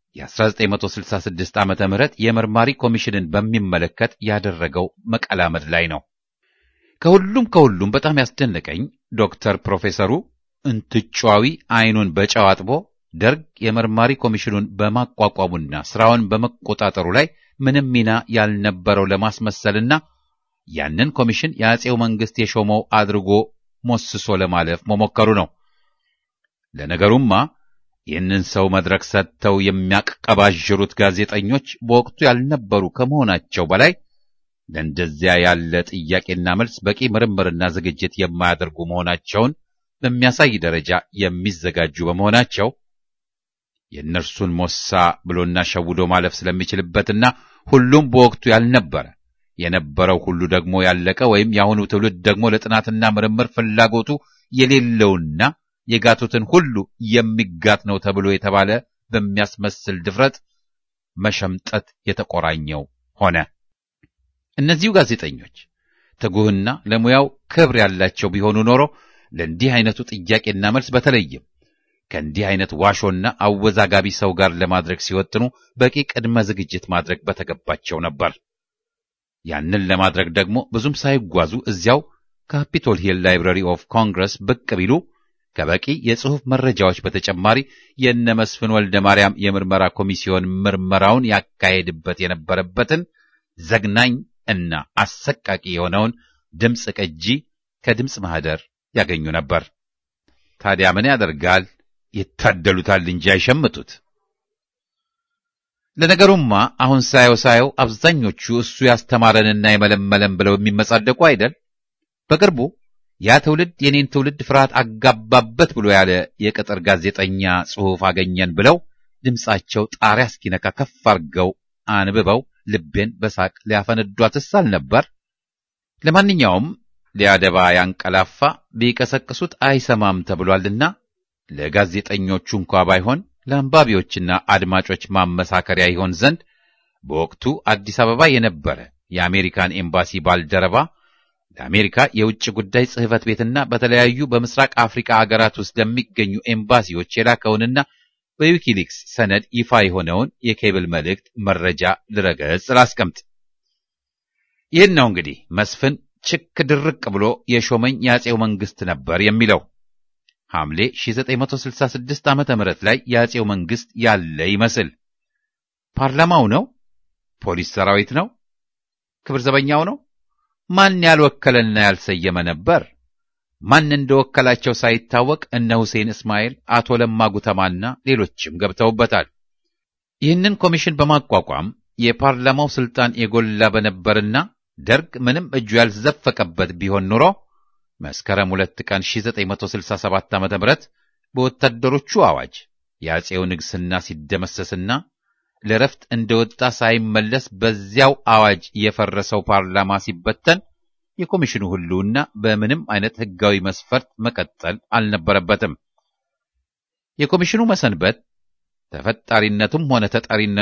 የ1966 ዓመተ ምህረት የመርማሪ ኮሚሽንን በሚመለከት ያደረገው መቀላመድ ላይ ነው። ከሁሉም ከሁሉም በጣም ያስደነቀኝ ዶክተር ፕሮፌሰሩ እንትጫዊ አይኑን በጨው አጥቦ ደርግ የመርማሪ ኮሚሽኑን በማቋቋሙና ስራውን በመቆጣጠሩ ላይ ምንም ሚና ያልነበረው ለማስመሰልና ያንን ኮሚሽን የአጼው መንግስት የሾመው አድርጎ ሞስሶ ለማለፍ መሞከሩ ነው። ለነገሩማ ይህንን ሰው መድረክ ሰጥተው የሚያቀባዥሩት ጋዜጠኞች በወቅቱ ያልነበሩ ከመሆናቸው በላይ ለእንደዚያ ያለ ጥያቄና መልስ በቂ ምርምርና ዝግጅት የማያደርጉ መሆናቸውን በሚያሳይ ደረጃ የሚዘጋጁ በመሆናቸው የእነርሱን ሞሳ ብሎና ሸውዶ ማለፍ ስለሚችልበትና ሁሉም በወቅቱ ያልነበረ የነበረው ሁሉ ደግሞ ያለቀ ወይም የአሁኑ ትውልድ ደግሞ ለጥናትና ምርምር ፍላጎቱ የሌለውና የጋቱትን ሁሉ የሚጋት ነው ተብሎ የተባለ በሚያስመስል ድፍረት መሸምጠት የተቆራኘው ሆነ። እነዚሁ ጋዜጠኞች ትጉህና ለሙያው ክብር ያላቸው ቢሆኑ ኖሮ ለእንዲህ አይነቱ ጥያቄና መልስ በተለይም ከእንዲህ አይነት ዋሾና አወዛጋቢ ሰው ጋር ለማድረግ ሲወጥኑ በቂ ቅድመ ዝግጅት ማድረግ በተገባቸው ነበር። ያንን ለማድረግ ደግሞ ብዙም ሳይጓዙ እዚያው ካፒቶል ሂል ላይብራሪ ኦፍ ኮንግረስ ብቅ ቢሉ ከበቂ የጽሑፍ መረጃዎች በተጨማሪ የነ መስፍን ወልደ ማርያም የምርመራ ኮሚሲዮን ምርመራውን ያካሄድበት የነበረበትን ዘግናኝ እና አሰቃቂ የሆነውን ድምፅ ቅጂ ከድምፅ ማህደር ያገኙ ነበር። ታዲያ ምን ያደርጋል? ይታደሉታል እንጂ አይሸምጡት። ለነገሩማ አሁን ሳየው ሳየው አብዛኞቹ እሱ ያስተማረንና የመለመለን ብለው የሚመጻደቁ አይደል? በቅርቡ ያ ትውልድ የኔን ትውልድ ፍርሃት አጋባበት ብሎ ያለ የቅጥር ጋዜጠኛ ጽሑፍ አገኘን ብለው ድምፃቸው ጣሪያ እስኪነካ ከፍ አድርገው አንብበው ልቤን በሳቅ ሊያፈነዷትስ አልነበር? ለማንኛውም ሊያደባ ያንቀላፋ ቢቀሰቅሱት አይሰማም ተብሏልና ለጋዜጠኞቹ እንኳ ባይሆን ለአንባቢዎችና አድማጮች ማመሳከሪያ ይሆን ዘንድ በወቅቱ አዲስ አበባ የነበረ የአሜሪካን ኤምባሲ ባልደረባ ለአሜሪካ የውጭ ጉዳይ ጽሕፈት ቤትና በተለያዩ በምስራቅ አፍሪካ አገራት ውስጥ ለሚገኙ ኤምባሲዎች የላከውንና በዊኪሊክስ ሰነድ ይፋ የሆነውን የኬብል መልእክት መረጃ ልረገጽ ላስቀምጥ። ይህን ነው እንግዲህ መስፍን ችክ ድርቅ ብሎ የሾመኝ የአጼው መንግስት ነበር የሚለው። ሐምሌ 1966 ዓመተ ምህረት ላይ የአጼው መንግስት ያለ ይመስል ፓርላማው ነው? ፖሊስ ሰራዊት ነው? ክብር ዘበኛው ነው? ማን ያልወከለና ያልሰየመ ነበር? ማን እንደወከላቸው ሳይታወቅ እነ ሁሴን እስማኤል፣ አቶ ለማ ጉተማና ሌሎችም ገብተውበታል። ይህንን ኮሚሽን በማቋቋም የፓርላማው ስልጣን የጎላ በነበርና ደርግ ምንም እጁ ያልዘፈቀበት ቢሆን ኑሮ መስከረም ሁለት ቀን 1967 ዓ.ም በወታደሮቹ አዋጅ የአጼው ንግስና ሲደመሰስና ለረፍት እንደወጣ ሳይመለስ በዚያው አዋጅ የፈረሰው ፓርላማ ሲበተን የኮሚሽኑ ህልውና በምንም አይነት ህጋዊ መስፈርት መቀጠል አልነበረበትም። የኮሚሽኑ መሰንበት ተፈጣሪነቱም ሆነ ተጠሪነቱ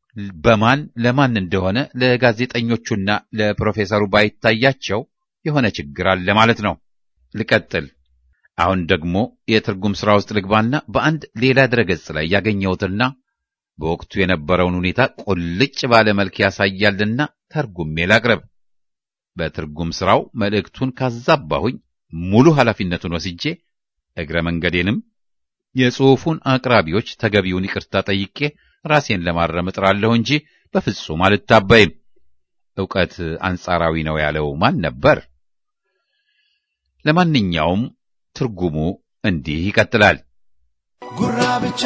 በማን ለማን እንደሆነ ለጋዜጠኞቹና ለፕሮፌሰሩ ባይታያቸው የሆነ ችግር አለ ማለት ነው። ልቀጥል። አሁን ደግሞ የትርጉም ሥራ ውስጥ ልግባና በአንድ ሌላ ድረገጽ ላይ ያገኘሁትና በወቅቱ የነበረውን ሁኔታ ቁልጭ ባለ መልክ ያሳያልና ተርጉሜ ላቅርብ። በትርጉም ሥራው መልእክቱን ካዛባሁኝ ሙሉ ኃላፊነቱን ወስጄ እግረ መንገዴንም የጽሑፉን አቅራቢዎች ተገቢውን ይቅርታ ጠይቄ ራሴን ለማረም እጥራለሁ እንጂ በፍጹም አልታበይም። ዕውቀት አንጻራዊ ነው ያለው ማን ነበር? ለማንኛውም ትርጉሙ እንዲህ ይቀጥላል። ጉራ ብቻ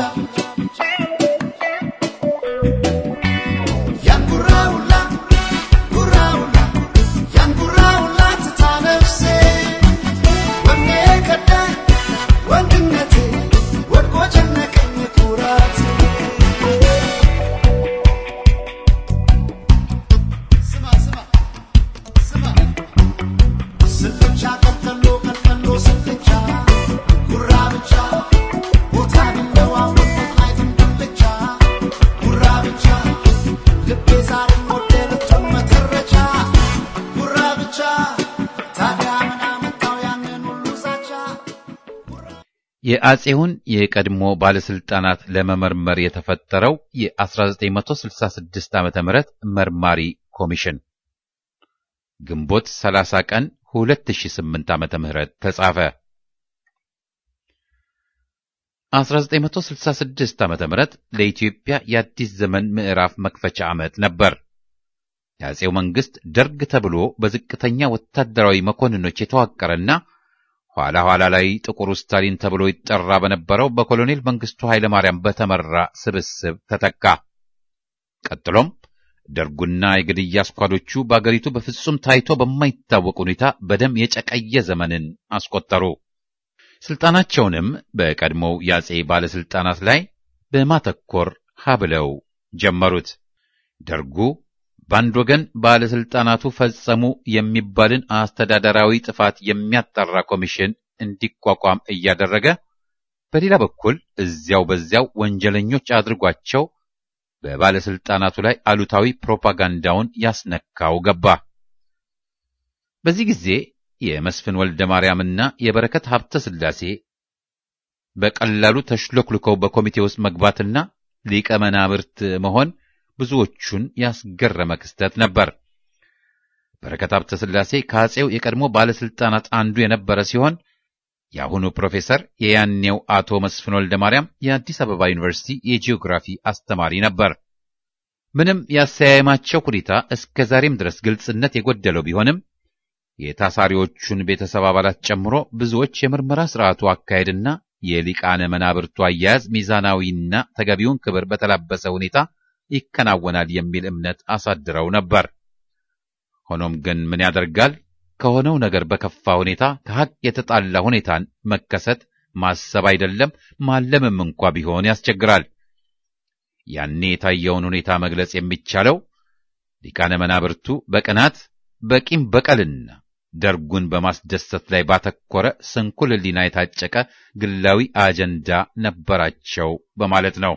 ያን ጉራ ሁላ ጉራ ሁላ ያን ጉራ ሁላ ትታ ነፍሴ ወኔ ከዳኝ ወንድነቴ ወድቆ ጨነቀኝ ኩራቴ ስማ ስማ ስማ ስልቻ ቀልቀሎ ቀልቀሎ ስልቻ ጉራ ብቻ ቦታ ቢለዋወጥ አይደለም ብቻ ጉራ ብቻ ልቤ ዛሬም ወደ ልቱን መተረቻ ጉራ ብቻ ታዲያ ምን አመጣው ያንን ሁሉ ዛቻ የአጼውን የቀድሞ ባለስልጣናት ለመመርመር የተፈጠረው የ1966 ዓ ም መርማሪ ኮሚሽን ግንቦት 30 ቀን 2008 ዓ ም ተጻፈ። 1966 ዓ ም ለኢትዮጵያ የአዲስ ዘመን ምዕራፍ መክፈቻ ዓመት ነበር። የአጼው መንግስት ደርግ ተብሎ በዝቅተኛ ወታደራዊ መኮንኖች የተዋቀረና ኋላ ኋላ ላይ ጥቁሩ ስታሊን ተብሎ ይጠራ በነበረው በኮሎኔል መንግስቱ ኃይለ ማርያም በተመራ ስብስብ ተተካ። ቀጥሎም ደርጉና የግድያ ስኳዶቹ በአገሪቱ በፍጹም ታይቶ በማይታወቅ ሁኔታ በደም የጨቀየ ዘመንን አስቆጠሩ። ስልጣናቸውንም በቀድሞው የአጼ ባለስልጣናት ላይ በማተኮር ሀብለው ጀመሩት። ደርጉ በአንድ ወገን ባለስልጣናቱ ፈጸሙ የሚባልን አስተዳደራዊ ጥፋት የሚያጣራ ኮሚሽን እንዲቋቋም እያደረገ፣ በሌላ በኩል እዚያው በዚያው ወንጀለኞች አድርጓቸው በባለስልጣናቱ ላይ አሉታዊ ፕሮፓጋንዳውን ያስነካው ገባ። በዚህ ጊዜ የመስፍን ወልደ ማርያምና የበረከት ሀብተ ሥላሴ በቀላሉ ተሽሎክልከው በኮሚቴ ውስጥ መግባትና ሊቀ መናብርት መሆን ብዙዎቹን ያስገረመ ክስተት ነበር። በረከት ሀብተ ሥላሴ ከአጼው የቀድሞ ባለስልጣናት አንዱ የነበረ ሲሆን የአሁኑ ፕሮፌሰር የያኔው አቶ መስፍን ወልደ ማርያም የአዲስ አበባ ዩኒቨርሲቲ የጂኦግራፊ አስተማሪ ነበር። ምንም ያሰያየማቸው ሁኔታ እስከ ዛሬም ድረስ ግልጽነት የጎደለው ቢሆንም የታሳሪዎቹን ቤተሰብ አባላት ጨምሮ ብዙዎች የምርመራ ስርዓቱ አካሄድና የሊቃነ መናብርቱ አያያዝ ሚዛናዊና ተገቢውን ክብር በተላበሰ ሁኔታ ይከናወናል የሚል እምነት አሳድረው ነበር። ሆኖም ግን ምን ያደርጋል ከሆነው ነገር በከፋ ሁኔታ ከሐቅ የተጣላ ሁኔታን መከሰት ማሰብ አይደለም ማለምም እንኳ ቢሆን ያስቸግራል። ያኔ የታየውን ሁኔታ መግለጽ የሚቻለው ሊቃነ መናብርቱ በቅናት በቂም በቀልና ደርጉን በማስደሰት ላይ ባተኮረ ስንኩል ሕሊና የታጨቀ ግላዊ አጀንዳ ነበራቸው በማለት ነው።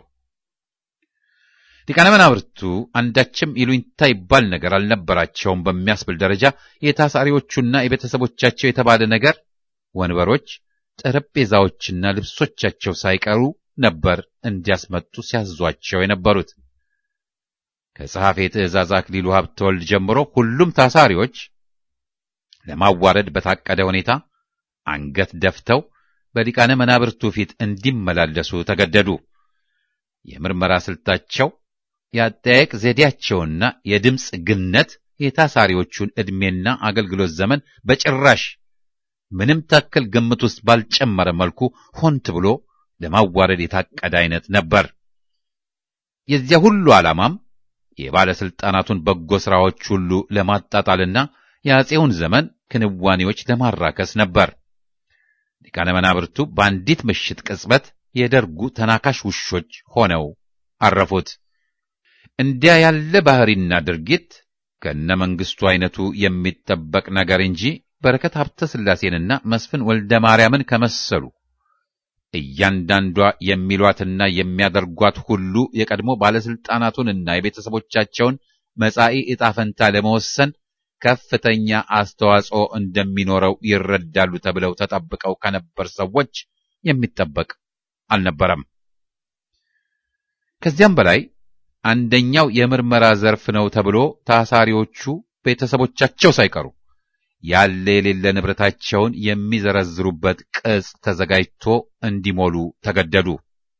ሊቃነ መናብርቱ አንዳችም ይሉኝታ ይባል ነገር አልነበራቸውም በሚያስብል ደረጃ የታሳሪዎቹና የቤተሰቦቻቸው የተባለ ነገር ወንበሮች፣ ጠረጴዛዎችና ልብሶቻቸው ሳይቀሩ ነበር እንዲያስመጡ ሲያዟቸው የነበሩት። ከጸሐፌ ትእዛዝ አክሊሉ ሀብተወልድ ጀምሮ ሁሉም ታሳሪዎች ለማዋረድ በታቀደ ሁኔታ አንገት ደፍተው በሊቃነ መናብርቱ ፊት እንዲመላለሱ ተገደዱ። የምርመራ ስልታቸው የአጠያየቅ ዘዴያቸውና የድምፅ ግነት የታሳሪዎቹን ዕድሜና አገልግሎት ዘመን በጭራሽ ምንም ታክል ግምት ውስጥ ባልጨመረ መልኩ ሆን ተብሎ ለማዋረድ የታቀደ አይነት ነበር። የዚያ ሁሉ ዓላማም የባለስልጣናቱን በጎ ሥራዎች ሁሉ ለማጣጣልና የአጼውን ዘመን ክንዋኔዎች ለማራከስ ነበር። ሊቃነ መናብርቱ በአንዲት ምሽት ቅጽበት የደርጉ ተናካሽ ውሾች ሆነው አረፉት። እንዲያ ያለ ባህሪና ድርጊት ከነ መንግስቱ አይነቱ የሚጠበቅ ነገር እንጂ በረከት ሀብተ ሥላሴንና መስፍን ወልደ ማርያምን ከመሰሉ እያንዳንዷ የሚሏትና የሚያደርጓት ሁሉ የቀድሞ ባለስልጣናቱንና የቤተሰቦቻቸውን መጻኢ ዕጣ ፈንታ ለመወሰን ከፍተኛ አስተዋጽኦ እንደሚኖረው ይረዳሉ ተብለው ተጠብቀው ከነበር ሰዎች የሚጠበቅ አልነበረም። ከዚያም በላይ አንደኛው የምርመራ ዘርፍ ነው ተብሎ ታሳሪዎቹ ቤተሰቦቻቸው ሳይቀሩ ያለ የሌለ ንብረታቸውን የሚዘረዝሩበት ቅጽ ተዘጋጅቶ እንዲሞሉ ተገደዱ።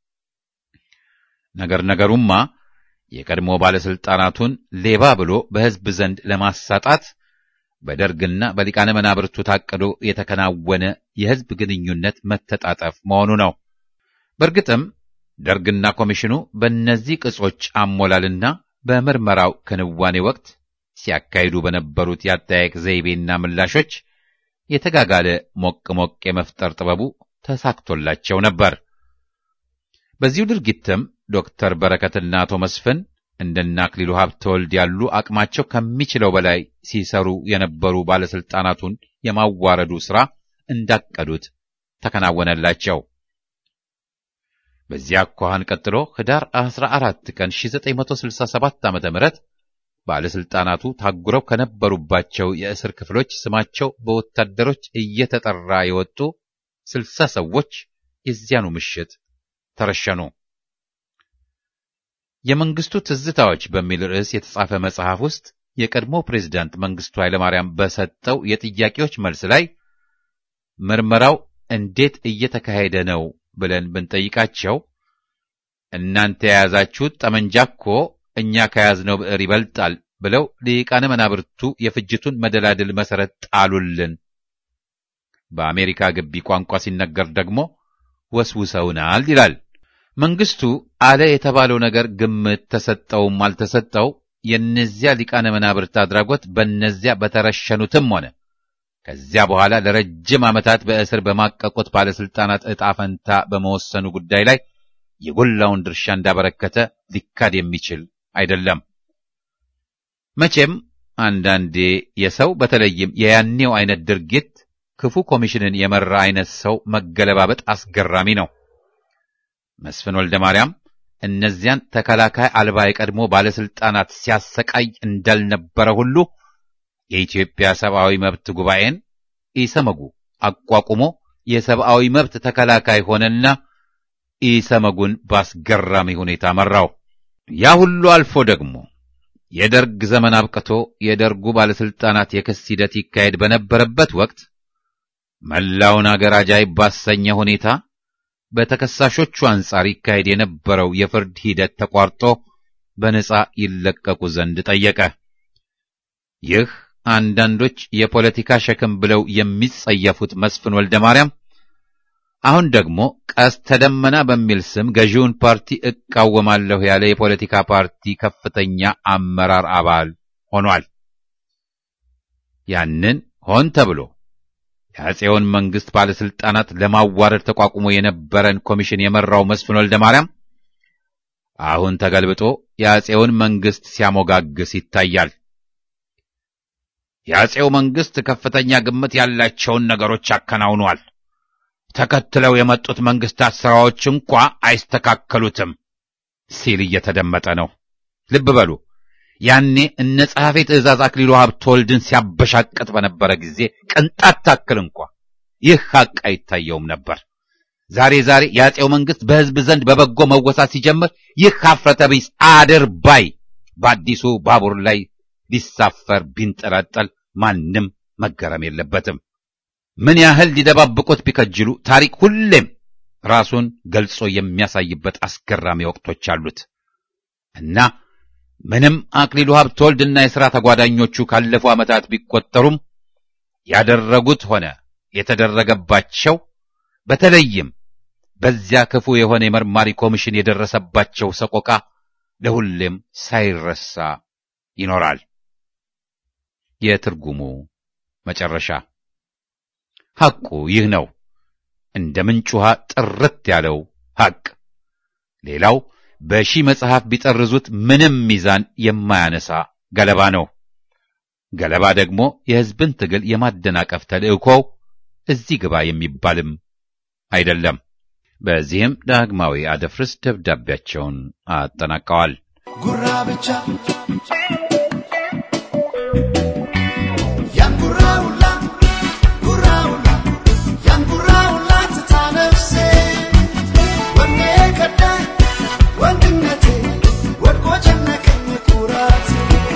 ነገር ነገሩማ የቀድሞ ባለስልጣናቱን ሌባ ብሎ በሕዝብ ዘንድ ለማሳጣት በደርግና በሊቃነ መናብርቱ ታቅዶ የተከናወነ የሕዝብ ግንኙነት መተጣጠፍ መሆኑ ነው። በእርግጥም ደርግና ኮሚሽኑ በእነዚህ ቅጾች አሞላልና በምርመራው ክንዋኔ ወቅት ሲያካሂዱ በነበሩት የአጠያየቅ ዘይቤና ምላሾች የተጋጋለ ሞቅ ሞቅ የመፍጠር ጥበቡ ተሳክቶላቸው ነበር። በዚሁ ድርጊትም ዶክተር በረከትና አቶ መስፍን እንደነ አክሊሉ ሀብተወልድ ያሉ አቅማቸው ከሚችለው በላይ ሲሰሩ የነበሩ ባለስልጣናቱን የማዋረዱ ሥራ እንዳቀዱት ተከናወነላቸው። በዚያ አኳኋን ቀጥሎ ህዳር 14 ቀን 1967 ዓ.ም ባለስልጣናቱ ታጉረው ከነበሩባቸው የእስር ክፍሎች ስማቸው በወታደሮች እየተጠራ የወጡ ስልሳ ሰዎች የዚያኑ ምሽት ተረሸኑ። የመንግስቱ ትዝታዎች በሚል ርዕስ የተጻፈ መጽሐፍ ውስጥ የቀድሞ ፕሬዝዳንት መንግስቱ ኃይለማርያም በሰጠው የጥያቄዎች መልስ ላይ ምርመራው እንዴት እየተካሄደ ነው ብለን ብንጠይቃቸው እናንተ የያዛችሁት ጠመንጃ እኮ እኛ ከያዝነው ብዕር ይበልጣል ብለው ሊቃነ መናብርቱ የፍጅቱን መደላድል መሰረት ጣሉልን። በአሜሪካ ግቢ ቋንቋ ሲነገር ደግሞ ወስውሰውናል ይላል። መንግስቱ አለ የተባለው ነገር ግምት ተሰጠውም አልተሰጠው የእነዚያ ሊቃነ መናብርት አድራጎት በእነዚያ በተረሸኑትም ሆነ ከዚያ በኋላ ለረጅም ዓመታት በእስር በማቀቁት ባለስልጣናት ዕጣ ፈንታ በመወሰኑ ጉዳይ ላይ የጎላውን ድርሻ እንዳበረከተ ሊካድ የሚችል አይደለም። መቼም አንዳንዴ የሰው በተለይም የያኔው አይነት ድርጊት ክፉ ኮሚሽንን የመራ አይነት ሰው መገለባበጥ አስገራሚ ነው። መስፍን ወልደ ማርያም እነዚያን ተከላካይ አልባ የቀድሞ ባለስልጣናት ሲያሰቃይ እንዳልነበረ ሁሉ የኢትዮጵያ ሰብአዊ መብት ጉባኤን ኢሰመጉ አቋቁሞ የሰብአዊ መብት ተከላካይ ሆነና ኢሰመጉን ባስገራሚ ሁኔታ መራው። ያ ሁሉ አልፎ ደግሞ የደርግ ዘመን አብቅቶ የደርጉ ባለስልጣናት የክስ ሂደት ይካሄድ በነበረበት ወቅት መላውን አገር አጃይብ ባሰኘ ሁኔታ በተከሳሾቹ አንጻር ይካሄድ የነበረው የፍርድ ሂደት ተቋርጦ በነጻ ይለቀቁ ዘንድ ጠየቀ። ይህ አንዳንዶች የፖለቲካ ሸክም ብለው የሚጸየፉት መስፍን ወልደ ማርያም አሁን ደግሞ ቀስተ ደመና በሚል ስም ገዢውን ፓርቲ እቃወማለሁ ያለ የፖለቲካ ፓርቲ ከፍተኛ አመራር አባል ሆኗል። ያንን ሆን ተብሎ የአፄውን መንግስት ባለስልጣናት ለማዋረድ ተቋቁሞ የነበረን ኮሚሽን የመራው መስፍን ወልደ ማርያም አሁን ተገልብጦ የአፄውን መንግስት ሲያሞጋግስ ይታያል። የአፄው መንግስት ከፍተኛ ግምት ያላቸውን ነገሮች አከናውኗል። ተከትለው የመጡት መንግስታት ስራዎች እንኳ አይስተካከሉትም ሲል እየተደመጠ ነው። ልብ በሉ ያኔ እነ ጸሐፌ ትእዛዝ አክሊሉ ሀብተወልድን ሲያበሻቅጥ በነበረ ጊዜ ቅንጣት ታክል እንኳ ይህ ሐቅ አይታየውም ነበር። ዛሬ ዛሬ የአፄው መንግስት በህዝብ ዘንድ በበጎ መወሳት ሲጀምር ይህ ሀፍረተ ቢስ አድር ባይ በአዲሱ ባቡር ላይ ሊሳፈር ቢንጠላጠል ማንም መገረም የለበትም። ምን ያህል ሊደባብቁት ቢከጅሉ ታሪክ ሁሌም ራሱን ገልጾ የሚያሳይበት አስገራሚ ወቅቶች አሉት እና ምንም አክሊሉ ሀብተወልድና የሥራ ተጓዳኞቹ ካለፉ ዓመታት ቢቆጠሩም ያደረጉት ሆነ የተደረገባቸው በተለይም በዚያ ክፉ የሆነ የመርማሪ ኮሚሽን የደረሰባቸው ሰቆቃ ለሁሌም ሳይረሳ ይኖራል። የትርጉሙ መጨረሻ ሐቁ ይህ ነው። እንደ ምንጭ ውሃ ጥርት ያለው ሐቅ። ሌላው በሺህ መጽሐፍ ቢጠርዙት ምንም ሚዛን የማያነሳ ገለባ ነው። ገለባ ደግሞ የሕዝብን ትግል የማደናቀፍ ተልእኮው እዚህ ግባ የሚባልም አይደለም። በዚህም ዳግማዊ አደፍርስ ደብዳቤያቸውን አጠናቀዋል። ጉራ ብቻ ያን ጉራ ሁላ ጉራ ሁላ ያን ጉራ ሁላ ትታ ነፍሴ ወኔ ከዳኝ ወንድነቴ ወድቆ ጨነቀኝ ኩራት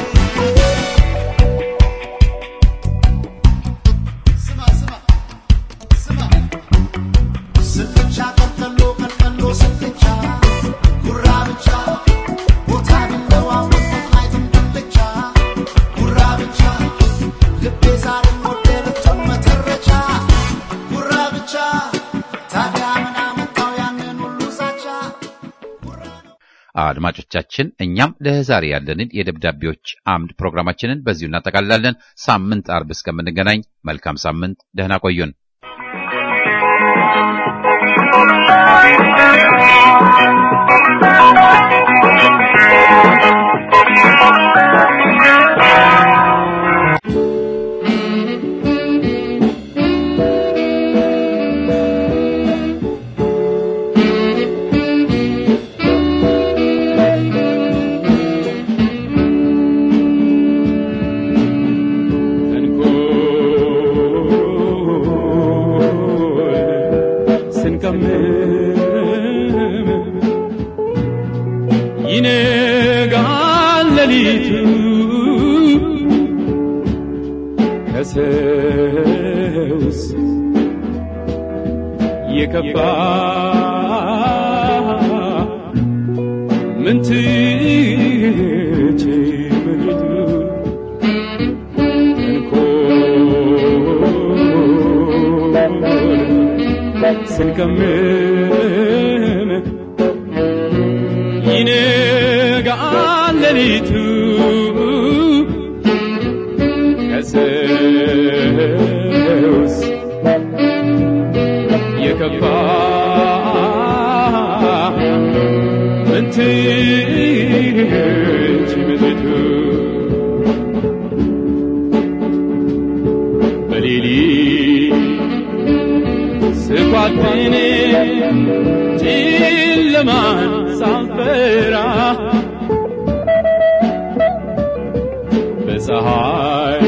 ስማ ስማ ስማ ስልቻ ቀልቀሎ ቀልቀሎ ስልቻ ጉራ ብቻ ቦታ ቢለዋወጥ አይትም ብልቻ ጉራ ብቻ ልቤ ዛሬም ወደ ልትሆን መተረቻ ጉራ ብቻ ታዲያ ምን አመጣው ያንን ሁሉ ዛቻ ጉራ ነው አድማጮቻችን እኛም ለዛሬ ያለንን የደብዳቤዎች አምድ ፕሮግራማችንን በዚሁ እናጠቃልላለን። ሳምንት አርብ እስከምንገናኝ መልካም ሳምንት፣ ደህና ቆዩን። ይነጋል ሌሊቱ ከሰውስ የከፋ ምን ትቼ በፊቱ እንኮን ስንቀምም ይነጋል ሌሊቱ ከሰውስ የከፋ ምን ትች ምድሪቱ በሌሊት ስኳትን ጨለማን ሳልፈራ በፀሐይ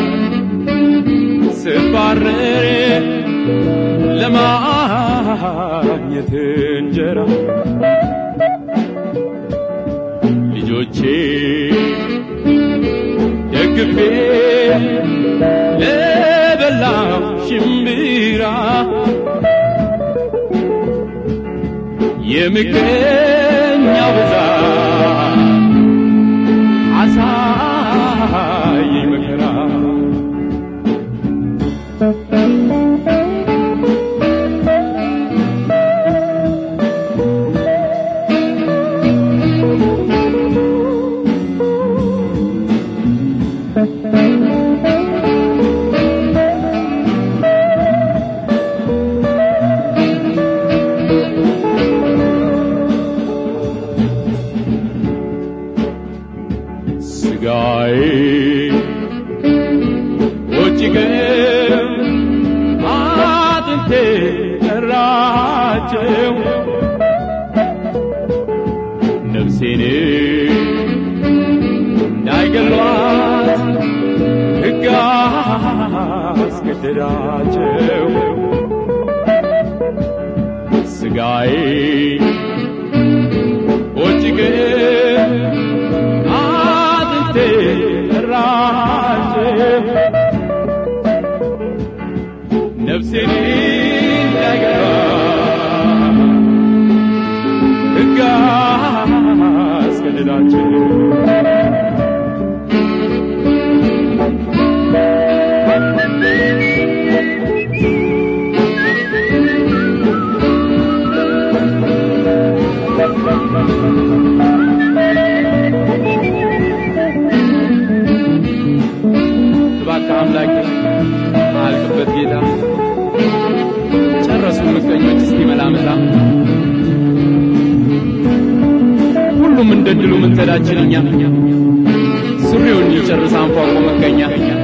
ስባረር ለማግኘት እንጀራ ልጆቼ ደግፌ ለበላው ሽምብራ የምቀኛው ብዛት አሳየኝ መከራ ስጋዬ ውጭ ግን አጥንቴ ጠራቸው ነፍሴን እንዳይገሏት ሕግ አስገደዳቸው ስጋዬ ውጭ ግን አጥንቴ ጠራቸው ነፍሴን እንዳይገባ ሕግ አስገደዳቸው እባክህ አምላኬ አልቅበት ጌታ ጨረሱ ምቀኞች እስቲ መላመታ ሁሉም እንደ ድሉ ምን ተዳችን እኛ ሱሪውን ይጨርስ አንፏቆ መገኛ